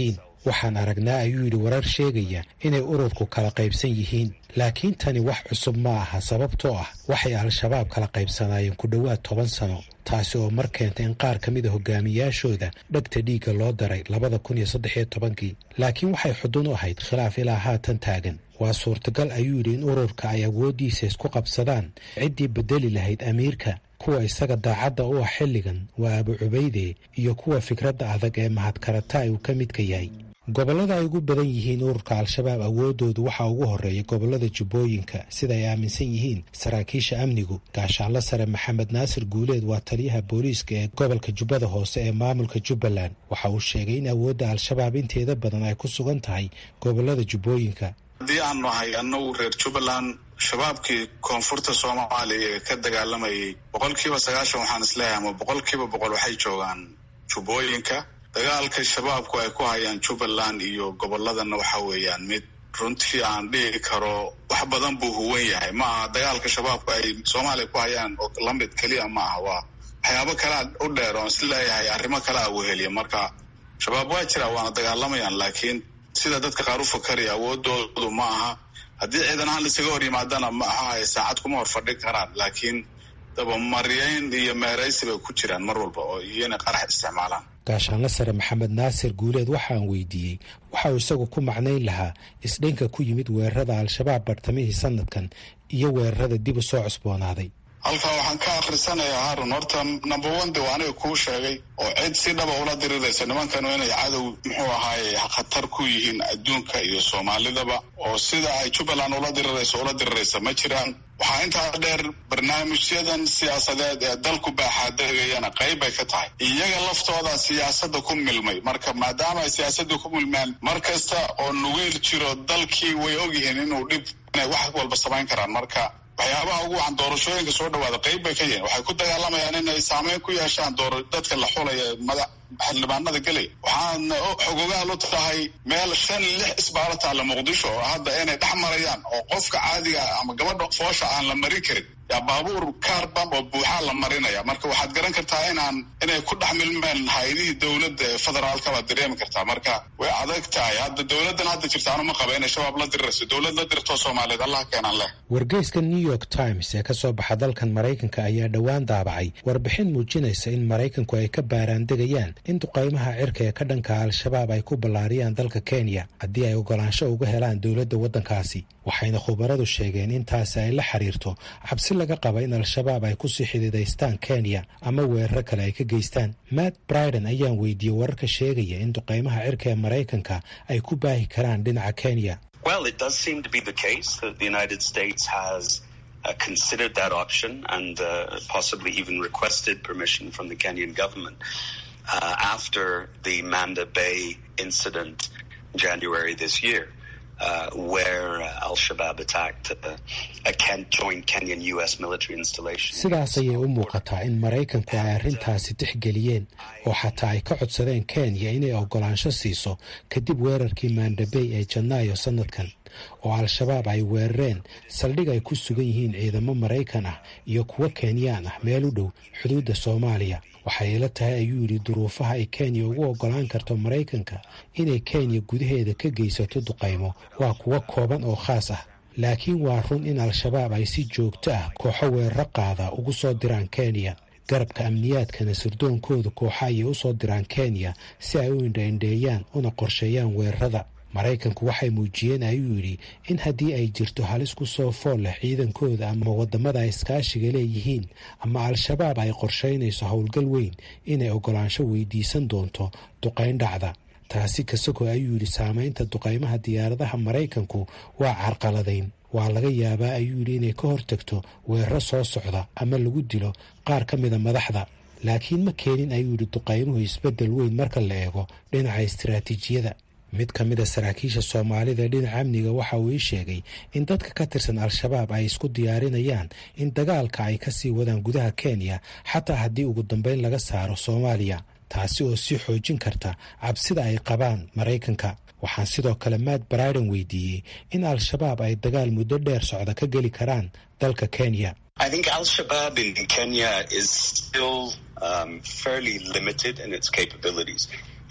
waxaan aragnaa ayuu yidhi warar sheegaya inay ururku kala qaybsan yihiin laakiin tani wax cusub ma aha sababtoo ah waxay al-shabaab kala qaybsanaayeen ku dhowaad toban sano taasi oo mar keentay in qaar ka mid a hogaamiyaashooda dhegta dhiigga loo daray labada kun iyo saddex iyo tobankii laakiin waxay xudun u ahayd khilaaf ilaa haatan taagan waa suurtagal ayuu yidhi in ururka ay awooddiisa isku qabsadaan ciddii bedeli lahayd amiirka kuwa isaga daacadda u ah xilligan waa abu cubayde iyo kuwa fikradda adag ee mahadkarataay uu ka midka yahay gobollada ay ugu badan yihiin ururka al-shabaab awooddoodu waxaa ugu horreeya gobollada jubbooyinka sida ay aaminsan yihiin saraakiisha amnigu gaashaanlo sare maxamed naasir guuleed waa taliyaha booliiska ee gobolka jubbada hoose ee maamulka jubbaland waxa uu sheegay in awoodda al-shabaab inteeda badan ay ku sugan tahay gobollada jubbooyinka haddii aan nahay annagu reer jubbaland shabaabkii koonfurta soomaaliya ee ka dagaalamayay boqolkiiba sagaashan waxaan isleeyahay ama boqolkiiba boqol waxay joogaan jubbooyinka dagaalka shabaabku ay ku hayaan jubbaland iyo gobolladana waxa weeyaan mid runtii aan dhihi karo wax badan buu huwan yahay ma aha dagaalka shabaabku ay soomaaliya ku hayaan oo lamid keliya ma aha waa waxyaabo kalea u dheer oon isleeyahay arrimo kalea weheliya marka shabaab waa jira waana dagaalamayaan laakiin sida dadka qaar u fakaraya awoodoodu ma aha haddii ciidan ahaan laisaga hor yimaadana ma aha ay saacad kuma hor fadhin karaan laakiin dabamaryayn iyo meeraysi bay ku jiraan mar walba oo iyona qarax isticmaalaan gaashaanlo sare maxamed naasir guuleed waxaan weydiiyey waxa uu isagu ku macnayn lahaa isdhinka ku yimid weerarada al-shabaab bartamihii sanadkan iyo weerarada dib u soo cusboonaaday halkaa waxaan ka akhrisanayaa harun horta number one de waa aniga kuu sheegay oo cid si dhaba ula diriraysa nimankanu inay cadow muxuu ahaaye khatar ku yihiin adduunka iyo soomaalidaba oo sida ay jubbaland ula dirirayso ula diriraysa ma jiraan waxaa intaa dheer barnaamijyadan siyaasadeed ee dalku baaxaadegayana qayb bay ka tahay iyaga laftooda siyaasadda ku milmay marka maadaama ay siyaasadda ku milmaan mar kasta oo nugeyl jiro dalkii way ogyihiin inuu dhib inay wax walba samayn karaan marka waxyaabaha ugu wacan doorashooyinka soo dhawaada qayb bay ka yihiin waxay ku dagaalamayaan inay saameyn ku yeeshaan door dadka la xulaya mada xildhibaanada gelaya waxaana xogogaal u tahay meel shan lix isbaalo taalla muqdisho oo hadda inay dhex marayaan oo qofka caadiga ama gabadha foosha aan la marin karin yaa baabuur kaarbam oo buuxaa la marinaya marka waxaad garan kartaa inaan inay ku dhex milmeen hay-adihii dowladda ee federaalka baad dareemi kartaa marka way adag tahay hadda dowladdan hadda jirta anu ma qaba inay shabaab la dirirayso dowlad la dirtoo soomaaliyeed allah keenan leh wargeyska new york times ee ka soo baxa dalkan maraykanka ayaa dhowaan daabacay warbixin muujinaysa in maraykanku ay ka baaraandegayaan in duqaymaha cirka ee ka dhanka al-shabaab ay ku ballaariyaan dalka kenya haddii ay ogolaansho uga helaan dowladda waddankaasi waxayna khubaradu sheegeen intaasi ay la xiriirto cabsi laga qaba in al-shabaab ay kusii xidiidaystaan kenya ama weeraro kale ay ka geystaan matt briden ayaan weydiiyey wararka sheegaya in duqaymaha cirka ee maraykanka ay ku baahi karaan dhinaca kenya Well, it does seem to be the case that the United States has uh, considered that option and uh, possibly even requested permission from the Kenyan government uh, after the Manda Bay incident in January this year. Uh, where uh, Al-Shabaab attacked uh, a Ken- joint Kenyan-U.S. military installation. sidaas ayay u muuqataa in maraykanku ay arrintaasi tixgeliyeen oo xataa ay ka codsadeen kenya inay ogolaansho siiso kadib weerarkii mandabey ee janaayo sanadkan oo al-shabaab ay weerareen saldhig ay ku sugan yihiin ciidamo maraykan ah iyo kuwo kenyaan ah meel u dhow xuduudda soomaaliya waxay ila tahay ayuu yidhi duruufaha ay kenya ugu ogolaan karto maraykanka inay kenya gudaheeda ka geysato duqaymo waa kuwo kooban oo khaas ah laakiin waa run in al-shabaab ay si joogto ah kooxo weeraro qaada ugu soo diraan kenya garabka amniyaadkana sirdoonkooda kooxa ayay u soo diraan kenya si ay u indhaindheeyaan una qorsheeyaan weerarada maraykanku waxay muujiyeen ayuu yidhi in haddii ay jirto halis ku soo fool leh ciidankooda ama waddamada ay iskaashiga leeyihiin ama al-shabaab ay qorshaynayso howlgal weyn inay ogolaansho weydiisan doonto duqayn dhacda taasi kasagoo ayuu yidhi saamaynta duqaymaha diyaaradaha maraykanku waa carqaladayn waa laga yaabaa ayuu yidhi inay ka hortagto weeraro soo socda ama lagu dilo qaar ka mida madaxda laakiin ma keenin ayuu yidhi duqaymuhu isbeddel weyn marka la eego dhinaca istiraatiijiyada mid ka mid a saraakiisha soomaalida dhinaca amniga waxa uu ii sheegay in dadka ka tirsan al-shabaab ay isku diyaarinayaan in dagaalka ay ka sii wadaan gudaha kenya xataa haddii ugu dambeyn laga saaro soomaaliya taasi oo sii xoojin karta cabsida ay qabaan maraykanka waxaan sidoo kale matt briden weydiiyey in al-shabaab ay dagaal muddo dheer socda ka geli karaan dalka kenya I think Al-Shabaab in Kenya is still um, fairly limited in its capabilities.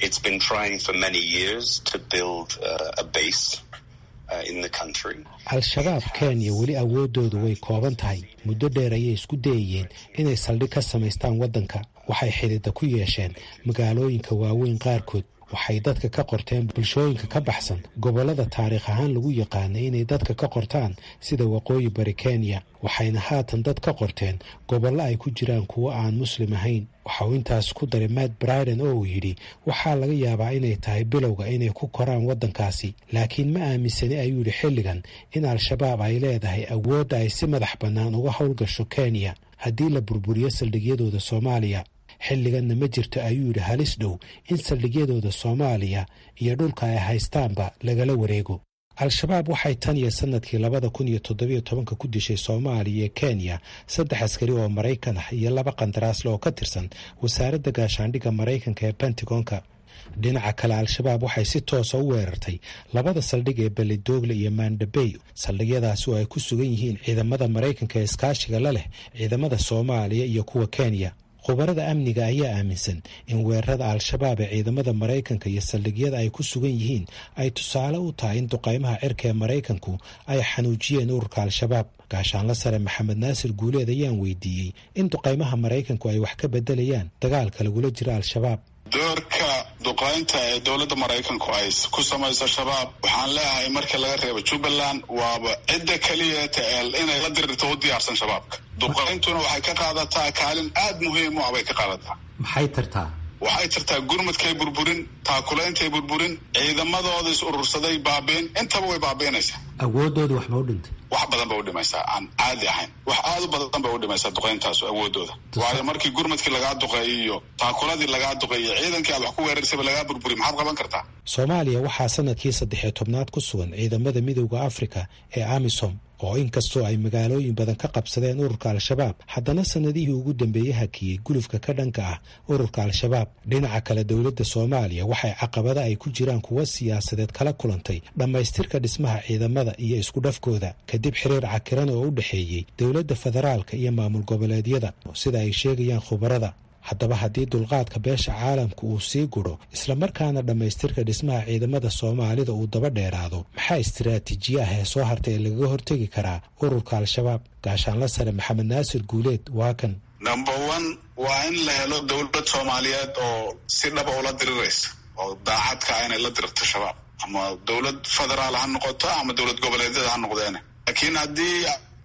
It's been trying for many years to build uh, a base uh, in the country. al-shabaab kenya weli awooddoodu way kooban tahay muddo dheer ayay isku dayayeen inay saldhig ka samaystaan waddanka waxay xidhiidda ku yeesheen magaalooyinka waaweyn qaarkood waxay dadka ka qorteen bulshooyinka ka baxsan gobollada taariikh ahaan lagu yaqaanay inay dadka ka qortaan sida waqooyi bari kenya waxayna haatan dad ka qorteen gobollo ay ku jiraan kuwo aan muslim ahayn waxa uu intaas ku daray matt briden oo uu yidhi waxaa laga yaabaa inay tahay bilowga inay ku koraan waddankaasi laakiin ma aaminsani ayuu yidhi xilligan in al-shabaab ay leedahay awoodda ay si madax bannaan uga howlgasho kenya haddii la burburiyo saldhigyadooda soomaaliya xilliganna ma jirto ayuu yidhi halis dhow in saldhigyadooda soomaaliya iyo dhulka ay haystaanba lagala wareego al-shabaab waxay tan iyo sanadkii labada kun iyo toddobiyo tobanka ku dishay soomaaliya iyo kenya saddex askari oo maraykan ah iyo laba qandaraasle oo ka tirsan wasaaradda gaashaandhigga maraykanka ee pentagonka dhinaca kale al-shabaab waxay si toosa u weerartay labada saldhig ee belidogle iyo mandabey saldhigyadaasi oo ay ku sugan yihiin ciidamada maraykanka ee iskaashiga la leh ciidamada soomaaliya iyo kuwa kenya khubarada amniga ayaa aaminsan in weerarada al-shabaab ee ciidamada maraykanka iyo saldhigyada ay ku sugan yihiin ay tusaale u tahay in duqaymaha cirka ee maraykanku ay xanuujiyeen ururka al-shabaab gaashaanla sare maxamed naasir guuleed ayaan weydiiyey in duqaymaha maraykanku ay wax ka bedelayaan dagaalka lagula jiro al-shabaab doorka duqaynta ee dowladda maraykanku ay ku samayso shabaab waxaan leeyahay markii laga reebo jubbaland waaba cidda keliyata ee inay la dirirto u diyaarsan shabaabka duqayntuna waxay ka qaadataa kaalin aad muhiim u ah bay ka qaadataa maxay tartaa waxay tirtaa gurmadkay burburin taakulaintay burburin ciidamadooda is urursaday baabiin intaba way baabiinaysaa awoodooda waxba u dhintay wax badan bay u dhimaysaa aan caadi ahayn wax aada u badan bay u dhimaysaa duqayntaasu awoodooda waayo markii gurmadkii lagaa duqeeyo iyo taakuladii lagaa duqeeyo ciidankii aad wax ku weerarsaba lagaa burburiy maxaad qaban kartaa soomaaliya waxaa sanadkii saddexiyo tobnaad ku sugan ciidamada midooda afrika ee amisom oo inkastoo ay magaalooyin badan ka qabsadeen ururka al-shabaab haddana sanadihii ugu dambeeyey hakiyey gulufka ka dhanka ah ururka al-shabaab dhinaca kale dowladda soomaaliya waxay caqabada ay ku jiraan kuwo siyaasadeed kala kulantay dhammaystirka dhismaha ciidamada iyo isku dhafkooda kadib xiriir cakiran oo u dhexeeyey dowladda federaalka iyo maamul goboleedyada sida ay sheegayaan khubarada haddaba haddii dulqaadka beesha caalamka uu sii gudho islamarkaana dhammaystirka dhismaha ciidamada soomaalida uu daba dheeraado maxaa istiraatiijiye ah ee soo hartay ee lagaga hortegi karaa ururka al-shabaab gaashaanla sare maxamed naasir guuleed waa kan number one waa in la helo dowlad soomaaliyeed oo si dhaba ula diriraysa oo daacadka inay la dirirto shabaab ama dowlad federaal ha noqoto ama dowlad goboleedyada ha noqdeene laakiin haddii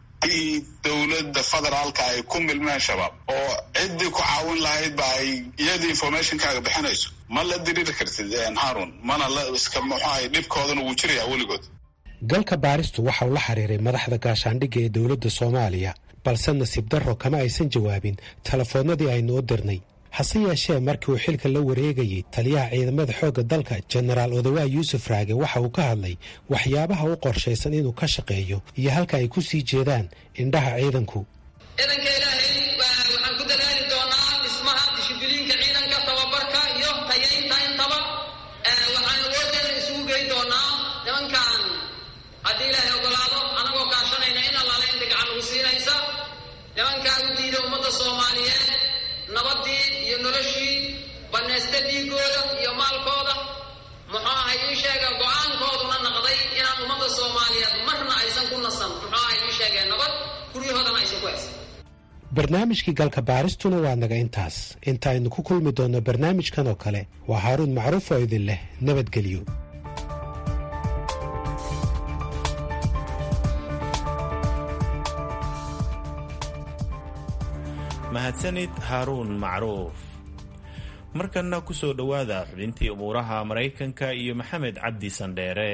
dowladda federaalka ay ku milmeen shabaab oo ciddii ku caawin lahaydba ay iyadii informationkaaga bixinayso ma la diriri kartid harun mana la iska muxuahay dhibkoodana wuu jirayaa weligood galka baaristu waxa uu la xiriiray madaxda gaashaandhigga ee dowladda soomaaliya balse nasiib darro kama aysan jawaabin telefoonnadii aynu u dirnay hase yeeshee markii uu xilka la wareegayey taliyaha ciidamada xoogga dalka jenaraal odawaa yuusuf raage waxa uu ka hadlay waxyaabaha u qorshaysan inuu ka shaqeeyo iyo halka ay ku sii jeedaan indhaha ciidanku ciidanka ilaahay waxaan ku dadaali doonaa dhismaha dishibiliinka ciidanka tababarka iyo tayaynta intaba waxaan awoodeeda isugu gey doonaa nimankan haddii ilaahay ogolaado anagoo kaashanayna in allaale inta gacan ugu siinaysa nimankaa u diida ummadda soomaaliyeed nabadii iyo noloshii banaysta dhiigooda iyo maalkooda muxuu ahay ii sheega go-aankooduna naqday inaan ummadda soomaaliyeed marna aysan ku nasan muxuu ahay ii sheegeen nabad guryahoodana aysan ku haysan barnaamijkii galka baaristuna waa naga intaas intaaynu ku kulmi doonno barnaamijkan oo kale waa haaruun macruuf oo idin leh nabadgelyo mahadsanid haaruun macruuf markanna ku soo dhowaada xubintii umuuraha maraykanka iyo maxamed cabdi sandheere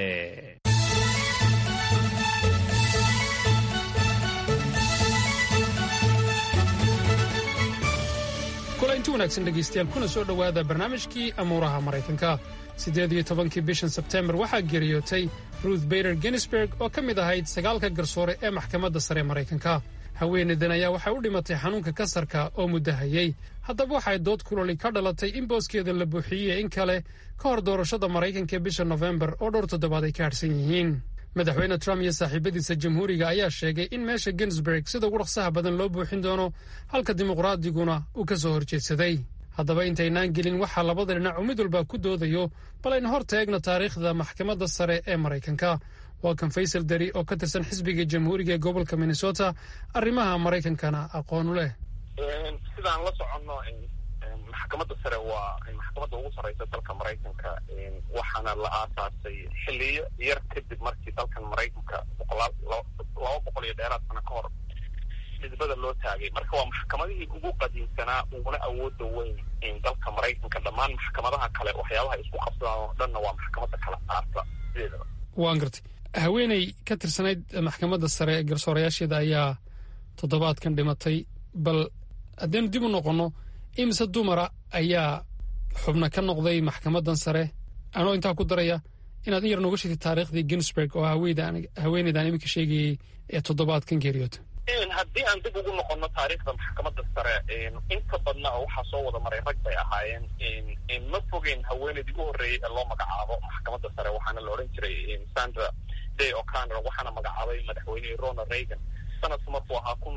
kulanti wanaagsan dhegaystayaal kuna soo dhowaada barnaamijkii amuuraha maraykanka siddeed iyo tobankii bishan sebteembar waxaa geeriyootay ruth bader ginsberg oo ka mid ahayd sagaalka garsoore ee maxkamadda sare maraykanka haweenaydan ayaa waxay u dhimatay xanuunka kasarka oo muddo hayey haddaba waxay dood kuloli ka dhalatay in booskeeda la buuxiyey in kale ka hor doorashada maraykanka ee bisha nofembar oo dhowr toddobaad ay ka hadhsan yihiin madaxweyne trump iyo saaxiibadiisa jamhuuriga ayaa sheegay in meesha ginsberg sida ugu dhaqsaha badan loo buuxin doono halka dimuqraadiguna uu ka soo horjeedsaday haddaba intaynaan gelin waxaa labada dhinac uu mid walba ku doodayo bal aynu hor taegno taariikhda maxkamadda sare ee maraykanka waa kan faysal dari oo ka tirsan xisbiga jamhuuriga ee gobolka minnesota arrimaha maraykankana aqoonu leh sidaan la soconno maxkamadda sare waa maxkamadda ugu sarreysa dalka maraykanka waxaana la aasaasay xiliyo yar kadib markii dalkan maraykanka boqolaal laba boqol iyo dheeraad sano ka hor xisbada loo taagay marka waa maxkamadihii ugu qadiimsanaa uguna awooda weyn dalka maraykanka dhammaan maxkamadaha kale waxyaabaha isku qabsadaan oo dhanna waa maxkamadda kala saarta sideedaba waan gartay haweeney ka tirsanayd maxkamadda sare ee garsoorayaasheeda ayaa toddobaadkan dhimatay bal haddaynu dib u noqonno imise dumara ayaa xubna ka noqday maxkamaddan sare anoo intaa ku daraya inaad in yar nooga sheegtay taariikhdii ginsburg oo haweeneydaan iminka sheegayey ee toddobaadkan geeriyoota haddii aan dib ugu noqono taariikhda maxkamadda sare inta badna waxaa soo wada maray rag bay ahaayeen ma fogeyn haweeneydii u horreeyey ee loo magacaabo maxkamadda sare waxaana la odhan jiray sandra day o'connor waxaana magacaabay madaxweynihii ronald reagan sanadku markuu ahaa kun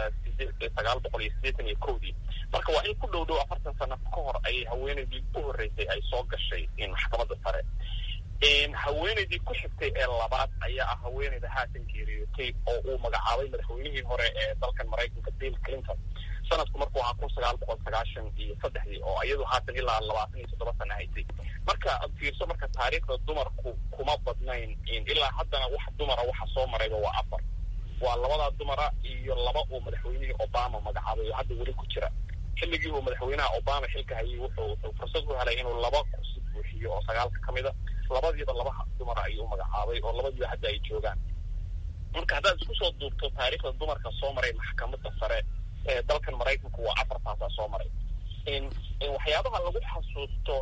sagaal boqol iyo siddeetan iyo kowdii marka waa in ku dhow dhow afartan sano ka hor ayay haweeneydii u horreysay ay soo gashay maxkamadda sare haweeneydii ku xigtay ee labaad ayaa ah haweeneyda haatan geeriyootay oo uu magacaabay madaxweynihii hore ee dalkan maraykanka bill clinton sanadku markuu ahaa kun sagaal boqol sagaashan iyo saddexdii oo iyadu haatan ilaa labaatan iyo toddoba sana haysay marka ad fiirso marka taariikhda dumarku kuma badnayn ilaa haddana wax dumara waxa soo marayba waa afar waa labadaa dumara iyo laba uu madaxweynihii obama magacaabay oo hadda weli ku jira xilligii uu madaxweynaha obama xilka hayay wuxuu wuxuu fursad u helay inuu laba kursi buuxiyo oo sagaalka ka mid a labadiiba laba dumara ayuu magacaabay oo labadiiba hadda ay joogaan marka haddaad isku soo duubto taariikhda dumarka soo maray maxkamadda sare ee dalkan maraykanku waa afartaasaa soo maray waxyaabaha lagu xasuusto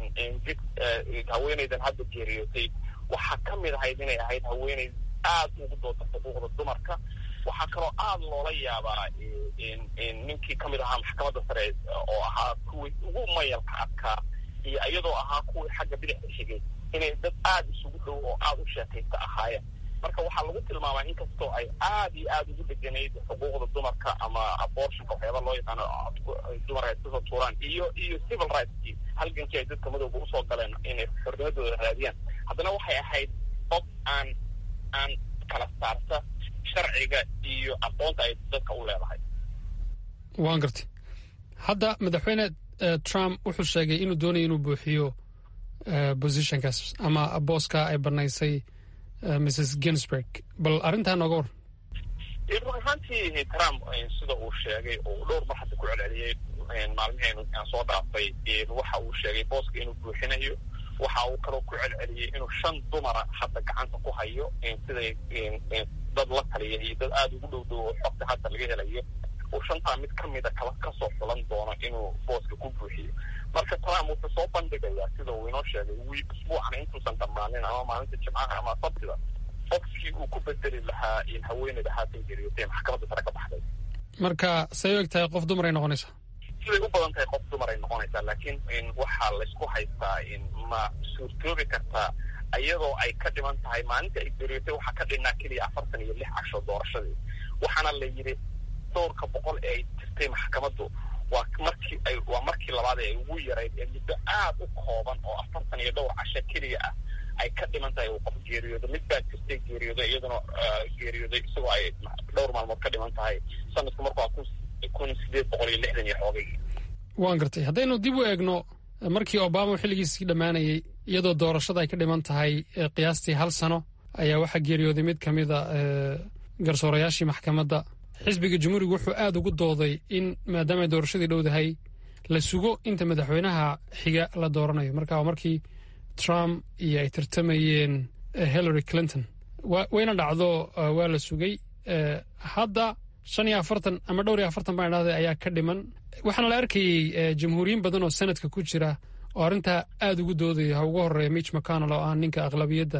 haweeneydan hadda geeriyootay waxaa ka mid ahayd inay ahayd haweeney aad ugu dooda xuquuqda dumarka waxaa kaloo aada loola yaabaa ninkii ka mid ahaa maxkamadda sare oo ahaa kuwii ugu mayalka adkaa iyo iyadoo ahaa kuwii xagga bidixda xigay inay dad aada isugu dhow oo aada u sheekaysta ahaayeen marka waxaa lagu tilmaamaa inkastoo ay aada iyo aada ugu dheganayd xuquuqda dumarka ama abortionka waxyaaba loo yaqaano dumarka ay kusoo tuuraan iyo iyo civil rightskii halgankii ay dadka madowga usoo galeen inay xornimadooda raadiyaan haddana waxay ahayd qof aan aan kala saarta sharciga iyo aqoonta ay dadka u leedahay waan gartay hadda madaxweyne trump wuxuu sheegay inuu doonaya inuu buuxiyo positionkaas ama booska ay banaysay mrs ginsburg bal arrintaa nooga war run ahaantii trump sida uu sheegay oo dhowr mar hadda ku celceliyey maalmiheen aan soo dhaafay waxa uu sheegay booska inuu buuxinayo waxa uu kaloo ku celceliyey inuu shan dumara hadda gacanta ku hayo siday dad la taliya iyo dad aada ugu dhow dhow oo xogta hadda laga helayo uu shantaa mid ka mida kala kasoo xulan doono inuu booska ku buuxiyo marka trump wuxuu soo bandhigayaa sida uu inoo sheegay wiil usbuucan intuusan dhammaanin ama maalinta jimcaha ama sabtida qofkii uu ku bedeli lahaa haweeneyda haatan geeriyootay maxkamadda sare ka baxday marka say u eg tahay qof dumar ay noqonaysaa siday u badan tahay qof dumar ay noqonaysaa laakiin waxaa laysku haystaa ma suurtoobi kartaa iyadoo ay ka dhiman tahay maalinta ay geeriyootay waxaa ka dhinnaa keliya afartan iyo lix casho doorashadii waxaana la yidhi dhowrka boqol ee ay jirtay maxkamaddu waa markii ay waa markii labaad ee ay ugu yarayd ee muddo aad u kooban oo afartan iyo dhowr casho keliya ah ay ka dhiman tahay uu qof geeriyoodo mid baa jirtay geeriyooday iyaduna geeriyooday isagoo ay dhowr maalmood ka dhiman tahay sanadku marku waa kun kun sideed boqol iyo lixdan iyo xoogaygi waan gartay haddaynu dib u eegno markii obama xilligiisii dhammaanayay iyadoo doorashada ay ka dhiman tahay qiyaastii hal sano ayaa waxaa geeriyooday mid ka mida garsoorayaashii maxkamadda xisbiga jumhuuriga wuxuu aada ugu dooday in maadaama ay doorashadii dhowdahay la sugo inta madaxweynaha xiga la dooranayo marka waa markii trump iyo ay tartamayeen hillary clinton wayna dhacdo waa la sugay hadda shan iyo afartan ama dhowr iyo afartan baan idhahday ayaa ka dhiman waxaana la arkayey jamhuuriyiin badan oo sanadka ku jira oo arrintaa aada ugu doodaya ha ugu horeeya mitch mcconnell oo ah ninka aqlabiyadda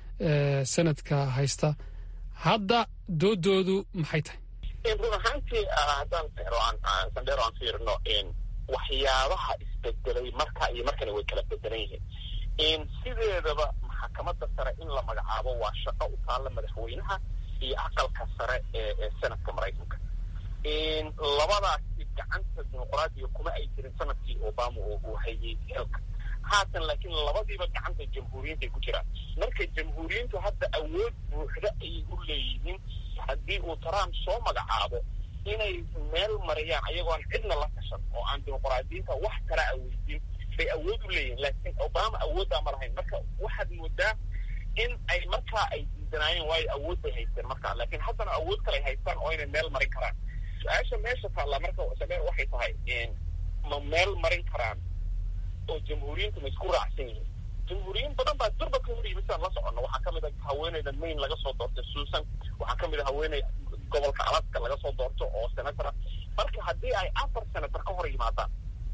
sanadka haysta hadda doodoodu maxay tahay run ahaantii haddaan sandheero aan fiirino waxyaabaha isbedelay marka iyo markana way kala bedelan yihiin sideedaba maxkamadda sare in la magacaabo waa shaqo u taalla madaxweynaha iyo aqalka sare ee sanadka maraykanka labadaasi gacanta dimuqraadiga kuma ay jirin sanadkii obama oo uu hayay xilka haatan laakiin labadiiba gacanta jamhuuriyiintay ku jiraan marka jamhuuriyiintu hadda awood buuxda ayay u leeyihiin haddii uu trump soo magacaabo inay meel mariyaan ayagoon cidna la tashan oo aan dimuqraadiyiinta wax kala aweydiin bay awood u leeyihiin laakiin obama awooddaa ma lahayn marka waxaad moodaa in ay markaa ay diidanaayeen waayo awood bay haysteen markaa laakiin haddana awood kale ay haystaan oo inay meel marin karaan su-aasha meesha taalla marka sabeer waxay tahay ma meel marin karaan oo jamhuuriyiintu ma isku raacsan yihiin jamhuuriyiin badan baa durba ka hor yimid saan la soconno waxaa ka mid a haweeneyda maine laga soo doortay susan waxaa ka mid a haweeney gobolka alaska laga soo doorto oo senatora marka haddii ay afar senator ka hor yimaadaan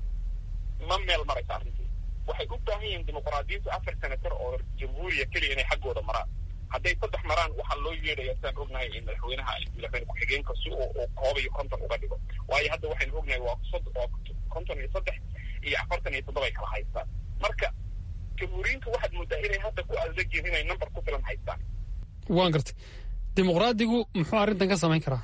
ma meel maraysa arrintii waxay u baahan yihiin dimuqraadiyiintu afar senator oo jamhuuriya keliya inay xaggooda maraan hadday saddex maraan waxaa loo yeedhaya sidaan ognahay in madaxweynaha madaxweyne ku-xigeenka si uu koob iyo konton uga dhigo waayo hadda waxaynu ognahay waa waa konton iyo saddex iyo afartan iyo toddoba ay kala haystaan marka jamhuuriyiintu waxaad moodaa inay hadda ku adegyiin inay number ku filan haystaan waan gartay dimuqraadigu muxuu arrintan ka samayn karaa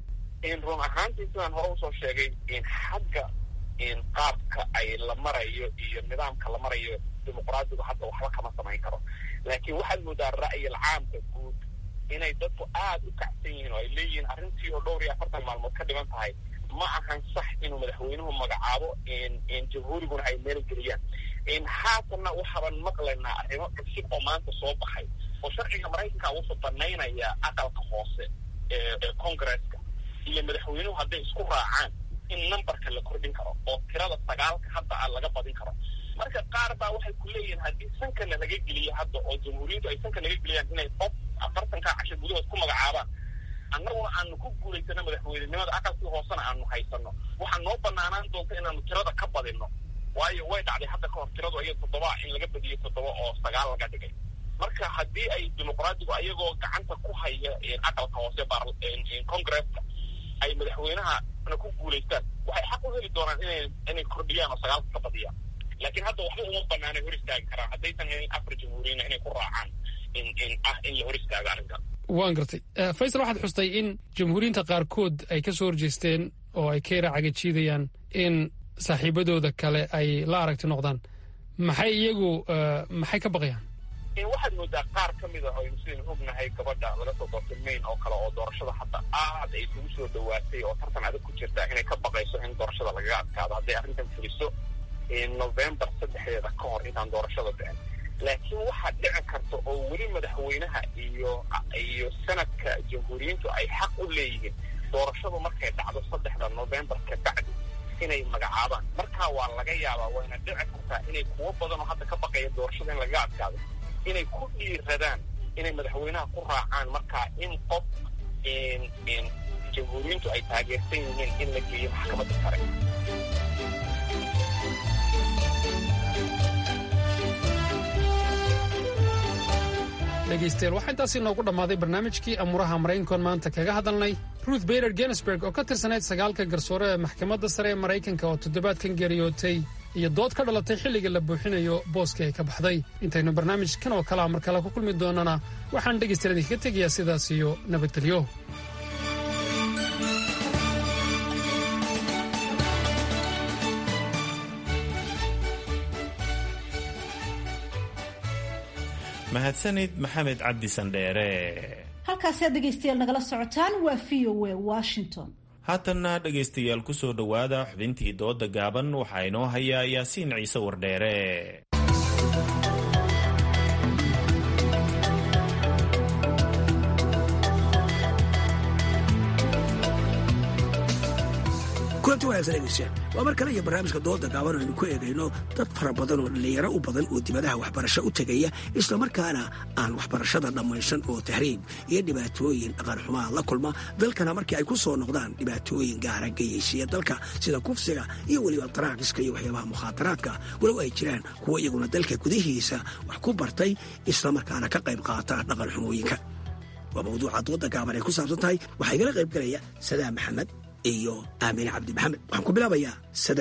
run ahaantii sidaan hore usoo sheegay in xagga qaabka ay la marayo iyo nidaamka la marayo dimuqraadigu hadda waxba kama samayn karo laakiin waxaad moodaa ra'yil caamka guud inay dadku aada u kacsan yihiin oo ay leeyihiin arrintii oo dhowr iyo afartan maalmood ka dhiban tahay ma ahan sax inuu madaxweynuhu magacaabo jamhuuriguna ay meel geliyaan haatanna waxaaban maqlaynaa arrimo cusub oo maanta soo baxay oo sharciga maraykanka wuxuu banaynaya aqalka hoose ee congresska iyo madaxweynuhu hadday isku raacaan in numberka la kordhin karo oo tirada sagaalka hadda a laga badin karo marka qaar baa waxay ku leeyihiin haddii sankana laga geliyo hadda oo jamhuuriyintu ay sanka laga geliyaan inay qof afartankaa casho gudahood ku magacaabaan annaguna aanu ku guulaysano madaxweynenimada aqalkii hoosena aanu haysano waxaa noo banaanaan doonta inaanu tirada ka badinno waayo way dhacday hadda ka hor tiradu aya toddoba in laga badiyo toddoba oo sagaal laga dhigay marka haddii ay dimuqraadigu ayagoo gacanta ku haya aqalka hoose congresska ay madaxweynaha ku guulaystaan waxay xaq u heli doonaan inay inay kordhiyaan oo sagaalka ka badiyaan laakiin hadda waxba uma banaanay hor istaagi karaan haddaysan helin afar jamhuuriyina inay ku raacaan in in ah in la hor istaago arrinkan waan gartay faysal waxaad xustay in jamhuuriyiinta qaarkood ay ka soo horjeesteen oo ay ka yara cagajiidayaan in saaxiibadooda kale ay la aragti noqdaan maxay iyagu maxay ka baqayaan waxaad moodaa qaar ka mid a aynu sidaynu ognahay gabadha laga soo doortay maine oo kale oo doorashada hadda aad ay isugu soo dhawaatay oo tartan adag ku jirta inay ka baqayso in doorashada lagaga adkaado hadday arrintan fuliso november saddexdeeda ka hor intaan doorashada dhicin laakiin waxaa dhici karta oo weli madaxweynaha iyo iyo sanadka jamhuuriyiintu ay xaq u leeyihiin doorashadu markay dhacdo saddexda november ka bacdi inay magacaabaan markaa waa laga yaabaa wayna dhici kartaa inay kuwo badan oo hadda ka baqaya doorashada in lagaga adkaado inay ku dhiiradaan inay madaxweynaha ku raacaan markaa in qof jamhuuriyiintu ay taageersan yihiin in la geeyo maxkamadda sare dhegaystayaal waxaa intaasi noogu dhammaaday barnaamijkii amuuraha maraykankoon maanta kaga hadalnay ruth bader genesburg oo ka tirsanayd sagaalka garsoore ee maxkamadda sare ee maraykanka oo toddobaadkan geeriyootay iyo dood ka dhalatay xilliga la buuxinayo booskii ay ka baxday intaynu barnaamijkan oo kalea mar kale ku kulmi doonana waxaan dhegaystayaal idinkaga tegayaa sidaas iyo nabadgelyo mahadsanid maxamed cabdi sandheere halkaasi aad dhegaystayaal nagala socotaan waa v o a washington haatanna dhegaystayaal ku soo dhowaada xubintii dooda gaaban waxaa inoo hayaa yaasiin ciise wardheere kulanti wanaagsan dhegeystayaal waa mar kale iyo barnaamijka dooda gaaban aynu ku eegayno dad fara badan oo dhallinyaro u badan oo dibadaha waxbarasho u tegaya islamarkaana aan waxbarashada dhammaysan oo tahriib iyo dhibaatooyin dhaqanxumaa la kulma dalkana markii ay ku soo noqdaan dhibaatooyin gaara geyaysiya dalka sida kufsiga iyo weliba daraakiska iyo waxyaabaha mukhaadaraadka walow ay jiraan kuwo iyaguna dalka gudihiisa wax ku bartay islamarkaana ka qayb qaata dhaqanxumooyinka waa mawduuca dooda gaaban ay ku saabsan tahay waxaa igala qayb galaya sadaam maxamed iyo aamine cabdi maxamed waxaan ku bilaabayaa sadaam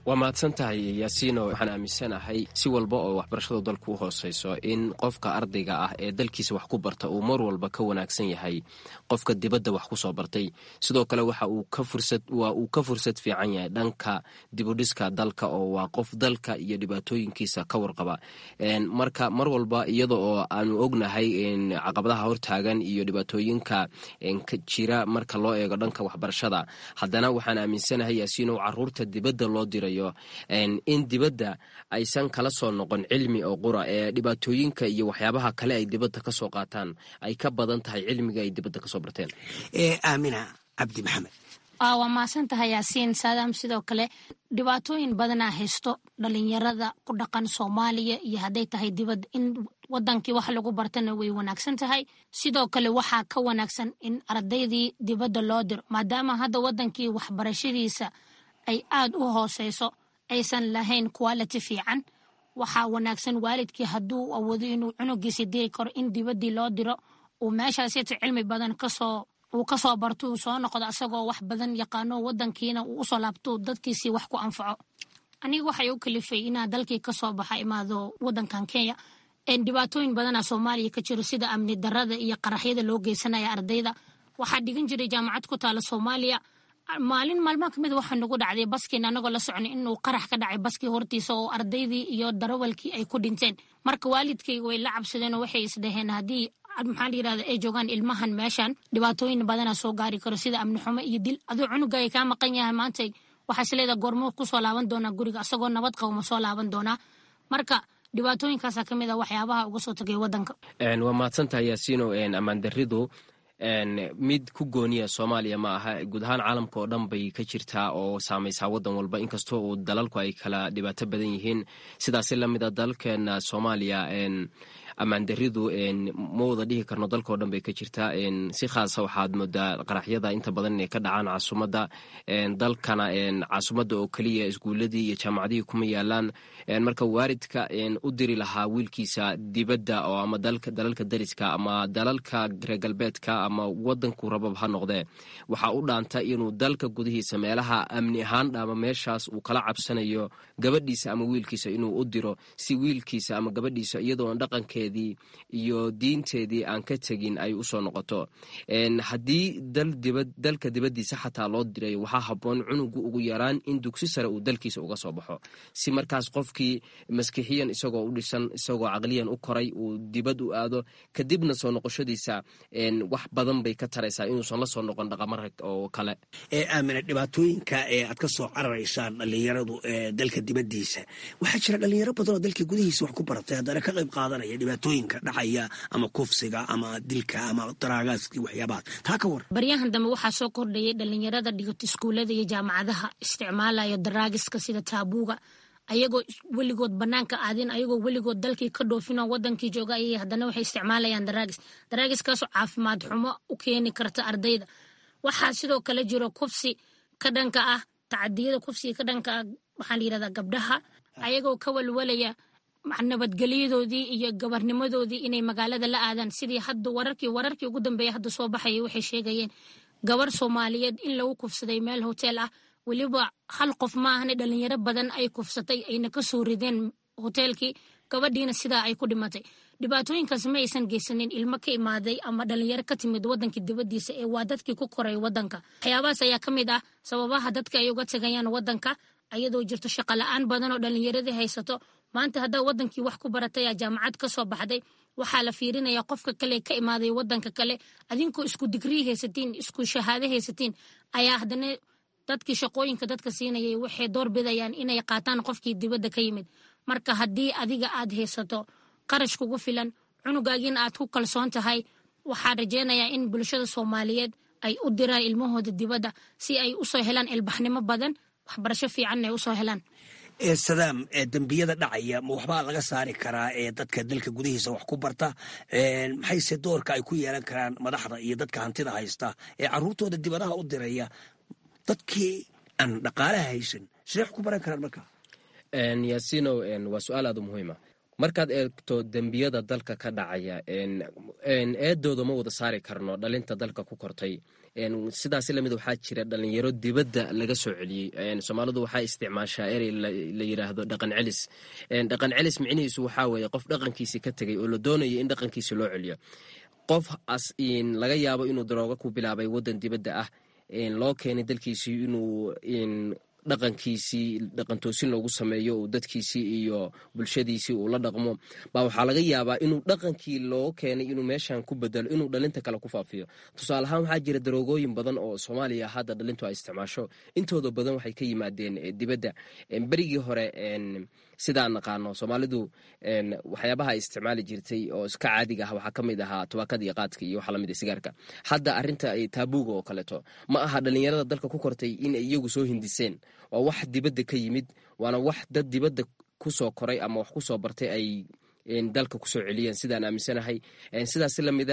waa mahadsan tahay yaasiino waxaan aaminsanahay si walba oo waxbarashadu dalku u hooseyso in qofka ardayga ah ee dalkiisa wax ku barta uu mar walba ka wanaagsan yahay qofka dibadda wax kusoo bartay sidoo kale waxa uu ka fursad waa uu ka fursad fiican yahay dhanka dibudhiska dalka oo waa qof dalka iyo dhibaatooyinkiisa ka warqaba marka mar walba iyada oo aanu ognahay caqabadaha hortaagan iyo dhibaatooyinka jira marka loo eego dhanka waxbarashada haddana waxaan aaminsanahay yaasiino caruurta dibadda loo dirayo in dibadda aysan kala soo noqon cilmi oo qura ee dhibaatooyinka iyo waxyaabaha kale ay dibadda ka soo qaataan ay ka badan tahay cilmiga ay dibadda kasoo barteen aamina cabdi maxamed waa mahadsan tahay yaasiin saadaam sidoo kale dhibaatooyin badanaa haysto dhalinyarada ku dhaqan soomaaliya iyo hadday tahay dibadda in wadankii wax lagu bartana way wanaagsan tahay sidoo kale waxaa ka wanaagsan in ardaydii dibadda loo diro maadaama hadda wadankii waxbarashadiisa ay aad u hooseyso aysan lahayn quality fiican waxaa wanaagsan waalidkii hadduu awoodo inuu cunugiisa diri karo in dibaddii loo diro uu meeshaasita cilmi badan kasoo uu kasoo barto uu soo noqdo asagoo wax badan yaqaano wadankiina uu usoo laabto dadkiisii wax ku anfaco aniga waxay u kalifay inaa dalkii kasoo baxa imaado wadankan kenya dhibaatooyin badana soomaaliya ka jiro sida amni darada iyo qaraxyada loo geysanaya ardayda waxaa dhigan jiray jaamacad ku taala soomaaliya maalin maalmaha kamid waxaa nagu dhacday baskiin anagoo la socnay inuu qarax ka dhacay baskii hortiisa oo ardaydii iyo darawalkii ay ku dhinteen marka waalidkayga way la cabsadeen oo waxay isdhaheen haddii maxaa layirahda ay joogaan ilmahan meeshan dhibaatooyin badana soo gaari karo sida amni xumo iyo dil aduu cunugaya kaa maqan yahay maanta waxaa isleedaha goormo kusoo laaban doonaa guriga asagoo nabad qabo ma soo laaban doonaa marka dhibaatooyinkaasa ka mid a waxyaabaha uga soo tagay wadanka waa mahadsantahay yaasiino ammaan daridu mid ku gooniya soomaaliya ma aha guud ahaan caalamka oo dhan bay ka jirtaa oo saamaysaa wadan walba inkastoo uu dalalku ay kala dhibaato badan yihiin sidaasi lamid a dalalkeena soomaaliya ammaandaridu ma wada dhihi karno dalkao dhan bay ka jirtaa si khaasa waxaad moodaa qaraxyada inta badan inay ka dhacaan caasimadda dalkana caasimadda oo keliya iskuuladii iyo jaamacadihii kuma yaalaan marka waaridka u diri lahaa wiilkiisa dibadda oo ama dalalka dariska ama dalalka reer galbeedka ama wadanku rabab ha noqdee waxaa u dhaanta inuu dalka gudihiisa meelaha amni ahaan ama meeshaas uu kala cabsanayo gabadhiisa ama wiilkiisa inuu u diro si wiilkiisa ama gabadhiisa iyadoo dhaqankeedii iyo diinteedii aan ka tegin ay usoo noqoto haddii dalka dibaddiisa xataa loo diray waxaa habboon cunugu ugu yaraan in dugsi sare uu dalkiisa uga soo baxo si markaas qofkii maskixiyan isagoo u dhisan isagoo caqliyan u koray uu dibad u aado kadibna soo noqoshadiisa wax badan bay ka taraysaa inuusan la soo noqon dhaqamara oo kale aamina dhibaatooyinka ee aad ka soo cararaysaan dhallinyaradu dalka dibaddiisa waxaa jira dhallinyaro badan oo dalka gudihiisa wax ku baratay haddana ka qayb qaadanaya dhibaatooyinka dhacaya ama kufsiga ama dilka ama daraagaaskii waxyaabahaas taa ka war baryahan dambe waxaa soo kordhayay dhalinyarada dhigato iskuullada iyo jaamacadaha isticmaalaya daraagiska sida taabuuga ayagoo weligood banaanka aadin ayagoo weligood dalkii ka dhoofinoo wadankii jooga ayay haddana waxay isticmaalayaan daraagis daraagiskaasoo caafimaad xumo u keeni karta ardayda waxaa sidoo kale jiro kufsi ka dhanka ah tacadiyada kufsiga ka dhanka ah waxaa la yirahdaa gabdhaha ayagoo ka walwalaya nabadgelyadoodii iyo gabarnimadoodii inay magaalada la aadaan sidii hadda wararkii wararkii ugu dambeeya hadda soo baxayay waxay sheegayeen gabar soomaaliyeed in lagu kufsaday meel hotel ah weliba hal qof ma ahane dhalinyaro badan ay kufsatay ayna ka soo rideen hoteelkii gabadhiina sidaa ay ku dhimatay dhibaatooyinkaas ma aysan geysanin ilmo ka imaaday ama dhalinyaro ka timid wadankii dibadiisa ee waa dadkii ku koray wadanka waxyaabahaas ayaa ka mid ah sababaha dadka ay uga tagayaan wadanka ayadoo jirto shaqo la-aan badan oo dhalinyaradii haysato maanta haddaa wadankii wax ku barataya jaamacad ka soo baxday waxaa la fiirinaya qofka kale ka imaaday wadanka kale adinkoo isku digrii haysatiin isku shahaado haysatiin ayaa haddana dadkii shaqooyinka dadka siinayay waxay door bidayaan inay qaataan qofkii dibadda ka yimid marka haddii adiga aad haysato qarash kugu filan cunugaagiina aad ku kalsoon tahay waxaa rajeynayaa in bulshada soomaaliyeed ay u diraan ilmahooda dibadda si ay usoo helaan ilbaxnimo badan waxbarasho fiicanna ay usoo helaan sadaam dembiyada dhacaya ma waxbaa laga saari karaa ee dadka dalka gudihiisa wax ku barta maxayse doorka ay ku yeelan karaan madaxda iyo dadka hantida haysta ee caruurtooda dibadaha u diraya dadkii aan dhaqaalaha haysan sidee wax ku baran karaan marka yaasinow waa su-aal aad u muhiima markaad eegto dembiyada dalka ka dhacaya eedooda ma wada saari karno dhalinta dalka ku kortay sidaas lamid waxaa jira dhalinyaro dibadda laga soo celiyey soomaalidu waxaa isticmaashaa erey la yiraahdo dhaqan celis dhaqan celis micnihiisu waxaa weeye qof dhaqankiisii ka tegay oo la doonaya in dhaqankiisi loo celiyo qof as laga yaabo inuu darooga ku bilaabay wadan dibadda ah loo keenay dalkiisii inuu dhaqankiisii dhaqantoosin loogu sameeyo uu dadkiisii iyo bulshadiisii uu la dhaqmo baa waxaa laga yaabaa inuu dhaqankii loo keenay inuu meeshan ku bedelo inuu dhalinta kale ku faafiyo tusaale ahaan waxaa jira daroogooyin badan oo soomaaliya hadda dhalintu ay isticmaasho intooda badan waxay ka yimaadeen dibadda berigii hore sidaan naqaano soomaalidu waxyaabaha ay isticmaali jirtay oo iska caadiga ah waxaa ka mid ahaa tubaakada iyo qaadka iyo waxa lamid sigaarka hadda arinta taabuuga oo kaleeto ma aha dhalinyarada dalka ku kortay in ay iyagu soo hindiseen waa wax dibadda ka yimid waana wax dad dibadda kusoo koray ama wax kusoo bartay ay dalka kusoo celiyeen sidaan aaminsanahay sidaas lamida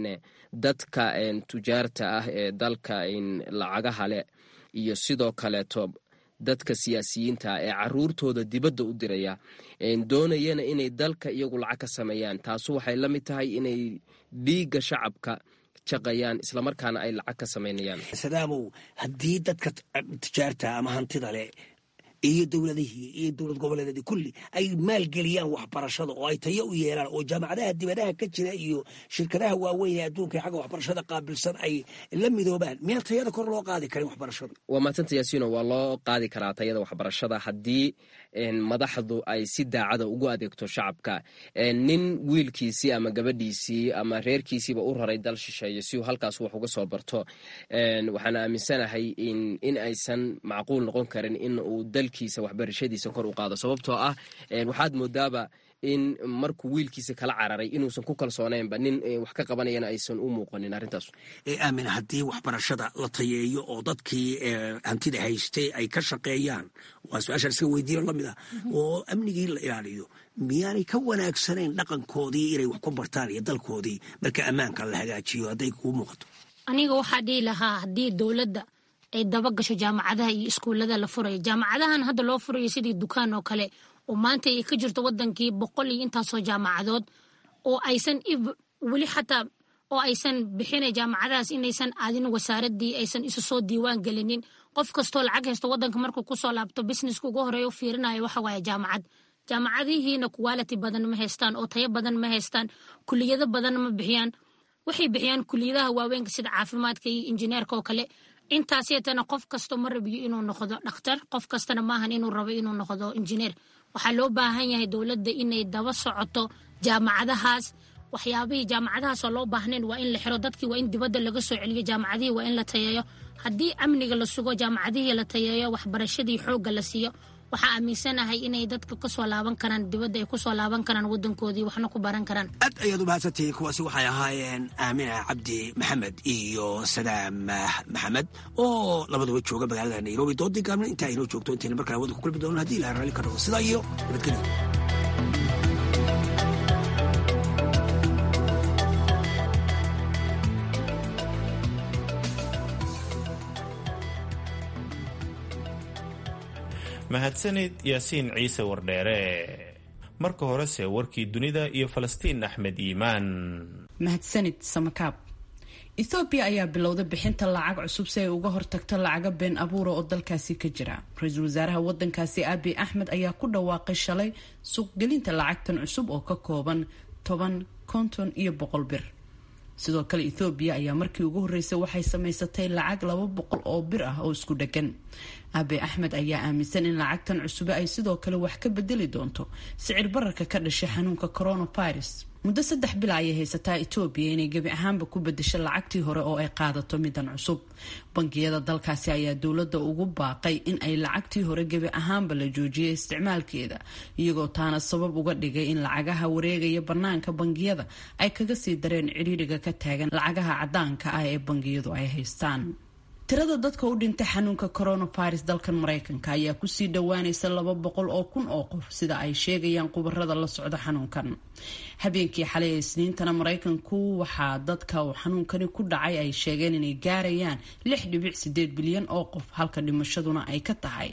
dadka tujaarta ah ee dalka lacagaha leh iyo sidoo kaleeto dadka siyaasiyiinta ee caruurtooda dibadda u diraya doonayana inay dalka iyagu lacag ka sameeyaan taasu waxay la mid tahay inay dhiigga shacabka jaqayaan islamarkaana ay lacag ka samaynayaan sadaamow haddii dadka tijaarta ama hantida leh iyo dowladihii iyo dowlad goboleedeedii kulli ay maalgeliyaan waxbarashada oo ay tayo u yeelaan oo jaamacadaha dibadaha ka jira iyo shirkadaha waaweyn ee adduunka xagga waxbarashada qaabilsan ay la midoobaan miyaan tayada kor loo qaadi karin waxbarashada waa maadsan yaasiino waa loo qaadi karaa tayada waxbarashada haddii madaxdu ay si daacada ugu adeegto shacabka nin wiilkiisii ama gabadhiisii ama reerkiisiiba u raray dal shisheeye si uu halkaas wax uga soo barto waxaan aaminsanahay in aysan macquul noqon karin in uu dalkiisa waxbarashadiisa kor u qaado sababtoo ah waxaad moodaaba in markuu wiilkiisa kala cararay inuusan ku kalsoonaynba nin wax ka qabanayana aysan u muuqanin arrintaas aamin haddii waxbarashada la tayeeyo oo dadkii hantida haystay ay ka shaqeeyaan waa su-aashaan iska weydiino lamid ah oo amnigii la ilaaliyo miyaanay ka wanaagsanayn dhaqankoodii inay wax ku bartaan iyo dalkoodii marka ammaanka la hagaajiyo hadday kuu muuqato aniga waxaa dhihi lahaa haddii dowladda ay daba gasho jaamacadaha iyo iskuullada la furayo jaamacadahan hadda loo furayo sidii dukaan oo kale oo maanta ay ka jirto wadankii boqol iyo intaasoo jaamacadood oo aysan weli xataa oo aysan bixina jaamacadahaas inaysan aadin wasaaradii aysan isu soo diiwaan gelinin qof kastoo lacag haysto wadanka markuu kusoo laabto businesska ugu horeeya u fiirinayo waxa waaye jaamacad jaamacadihiina quality badan ma haystaan oo tayo badan ma haystaan kuliyado badan ma bixiyaan waxay bixiyaan kuliyadaha waaweynka sida caafimaadka iyo injineerka oo kale intaasiyatana qof kasto ma rabiyo inuu noqdo dhakhtar qof kastana maahan inuu rabo inuu noqdo injineer waxaa loo baahan yahay dowladda inay daba socoto jaamacadahaas waxyaabihii jaamacadahaasoo loo baahnayn waa in la xiro dadkii waa in dibadda laga soo celiyo jaamacadihii waa in la tayeeyo haddii amniga la sugo jaamacadihii la tayeeyo waxbarashadii xoogga la siiyo waxaa aaminsanahay inay dadka kasoo laaban karaan dibadda ay kusoo laaban karaan wadankoodii waxna ku baran karaan aad ayaad u mahadsantihiin kuwaasi waxay ahaayeen aamina cabdi maxamed iyo sadaam maxamed oo labaduba jooga magaalada nairobi doodii gaabna intaa aynoo joogto intayna markale wada ku kulmi doono hadii ilaha raalli ka dhago sidaa iyo nabadgelyo mahadsanid yaasiin ciise wardheere marka horese warkii dunida iyo falastiin axmed iimaan mahadsanid samakaab ethoobiya ayaa bilowday bixinta lacag cusub si ay uga hortagto lacaga been abuura oo dalkaasi ka jira ra-iisul wasaaraha wadankaasi abi axmed ayaa ku dhawaaqay shalay suuqgelinta lacagtan cusub oo ka kooban toban konton iyo boqol bir sidoo kale ethoobiya ayaa markii ugu horreysay waxay samaysatay lacag laba boqol oo bir ah oo isku dheggan abi axmed ayaa aaminsan in lacagtan cusube ay sidoo kale wax ka bedeli doonto sicir bararka ka dhashay xanuunka coronavirus muddo saddex bila ayay haysataa etoobiya inay gebi ahaanba ku bedesho lacagtii hore oo ay qaadato midan cusub bangiyada dalkaasi ayaa dowladda ugu baaqay in ay lacagtii hore gebi ahaanba la joojiyay isticmaalkeeda iyagoo taana sabab uga dhigay in lacagaha wareegaya banaanka bangiyada ay kaga sii dareen cidhiidhiga ka taagan lacagaha cadaanka ah ee bangiyadu ay haystaan tirada dadka u dhintay xanuunka coronavirus dalkan mareykanka ayaa kusii dhowaanaysa laba boqol oo kun oo qof sida ay sheegayaan khubarada la socda xanuunkan habeenkii xalay ee isniintana mareykanku waxaa dadka uu xanuunkani ku dhacay ay sheegeen inay gaarayaan lix dhibic sideed bilyan oo qof halka dhimashaduna ay ka tahay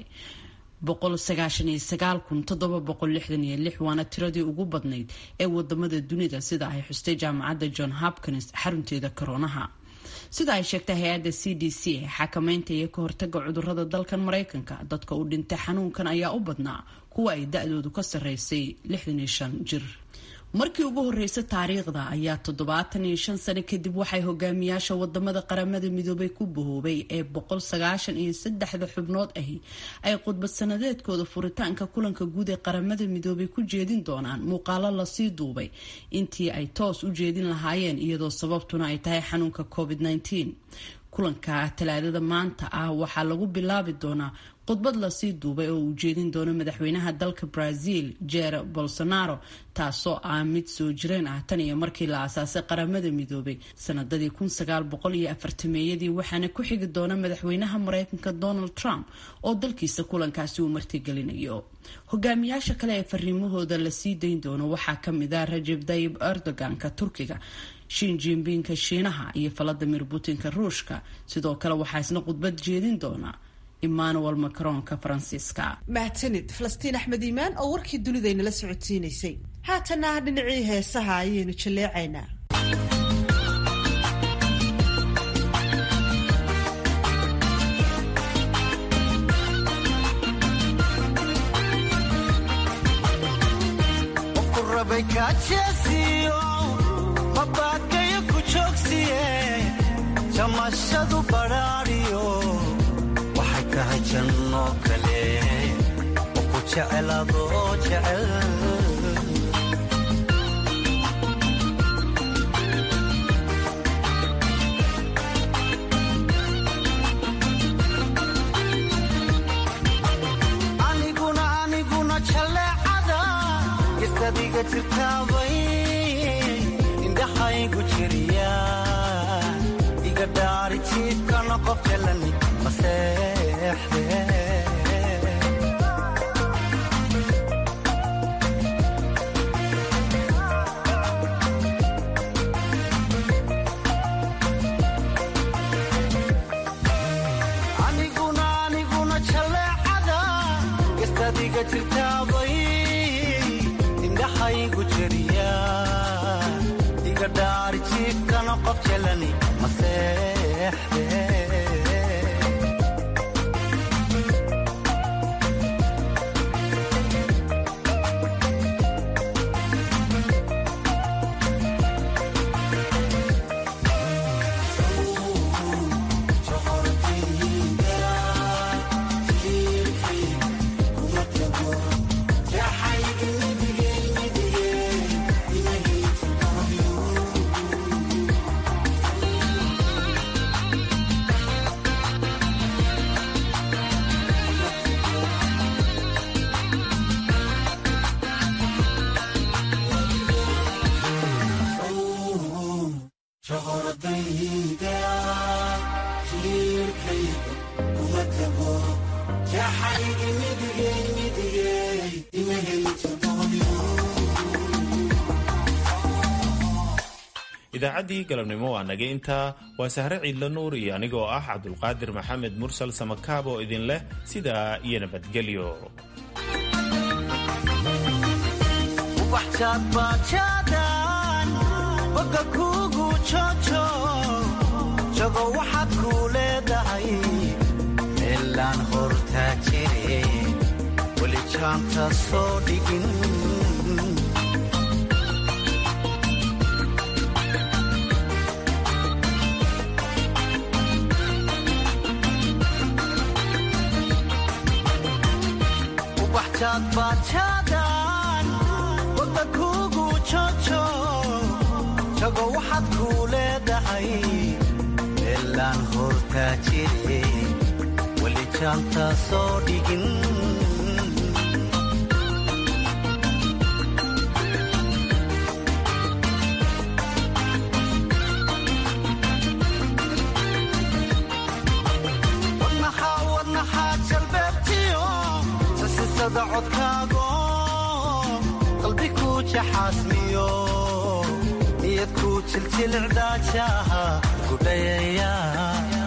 waana tiradii ugu badnayd ee wadamada dunida sida ay xustay jaamacadda john hopkins xarunteeda koroonaha sida ay sheegtay hay-adda c d c xakameynta iyo ka hortaga cudurada dalkan maraykanka dadka u dhintay xanuunkan ayaa u badnaa kuwa ay da-doodu ka sarreysay lixdan iyo shan jir markii ugu horreysay taariikhda ayaa toddobaatan iyo shan sano kadib waxay hogaamiyaasha wadamada qaramada midoobay ku bahoobay ee boqol sagaashan iyo saddexda xubnood ahi ay khudbad sanadeedkooda furitaanka kulanka guud ee qaramada midoobay ku jeedin doonaan muuqaalo lasii duubay intii ay toos u jeedin lahaayeen iyadoo sababtuna ay tahay xanuunka covid -19 kulanka talaadada maanta ah waxaa lagu bilaabi doonaa khudbad lasii duubay oo uu jeedin doono madaxweynaha dalka brazil jer bolsonaro taasoo ah mid soo jireen ah tan iyo markii la aasaasay qaramada midoobay sanadadii kun sagaal boqol iyo afartameeyadii waxaana ku xigi doona madaxweynaha mareykanka donald trump oo dalkiisa kulankaasi uu martigelinayo hogaamiyaasha kale ee fariimahooda lasii dayn doono waxaa kamid ah rajeb tayib erdoganka turkiga shin jinbinka shiinaha iyo valadimir putinka ruushka sidoo kale waxaa isna khudbad jeedin doona emmanuel macronka faransiiska mahadsanid falastiin axmed iimaan oo warkii dunidaynala socodsiinaysay haatana dhinacii heesaha ayaynu jalleecaynaa mabakayo ku joogsiye jamashadu badhaadhiyo waxay tahay janno kale oo ku jeceladoo jecel aniguna aniguna jalleecada gistadiga jirtaabay indhaxaygu jiriya iga dhaari jiibkana qof jalani maseexde aniguna aniguna jalleecada gastadiga jirtaabay indhaxaygu jiriya iga dhaari jiibkana qof jalani maseexde idaacaddii galabnimo waa naga intaa waa sahre ciidla nuur iyo anigoo ah cabdulqaadir maxamed mursal samakaab oo idin leh sidaa iyo nabadgelyo ubaxjaadbaajaadaan boga kuugu joojo jago waxaad kuu leedahay meelaan hortaa jire weli jaanta soo dhigin ubaxjaadbaajaadaan wada kuugu joojo jago waxaad kuu leedahay meelaan hortaa jire weli jaanta soo dhigin wadnaxaa wadnaxaa jalbeebtiyo sasisada codkaago qalbi kuu jaxaasmiyo niyad kuu jiljilcdaajaha gudhayaya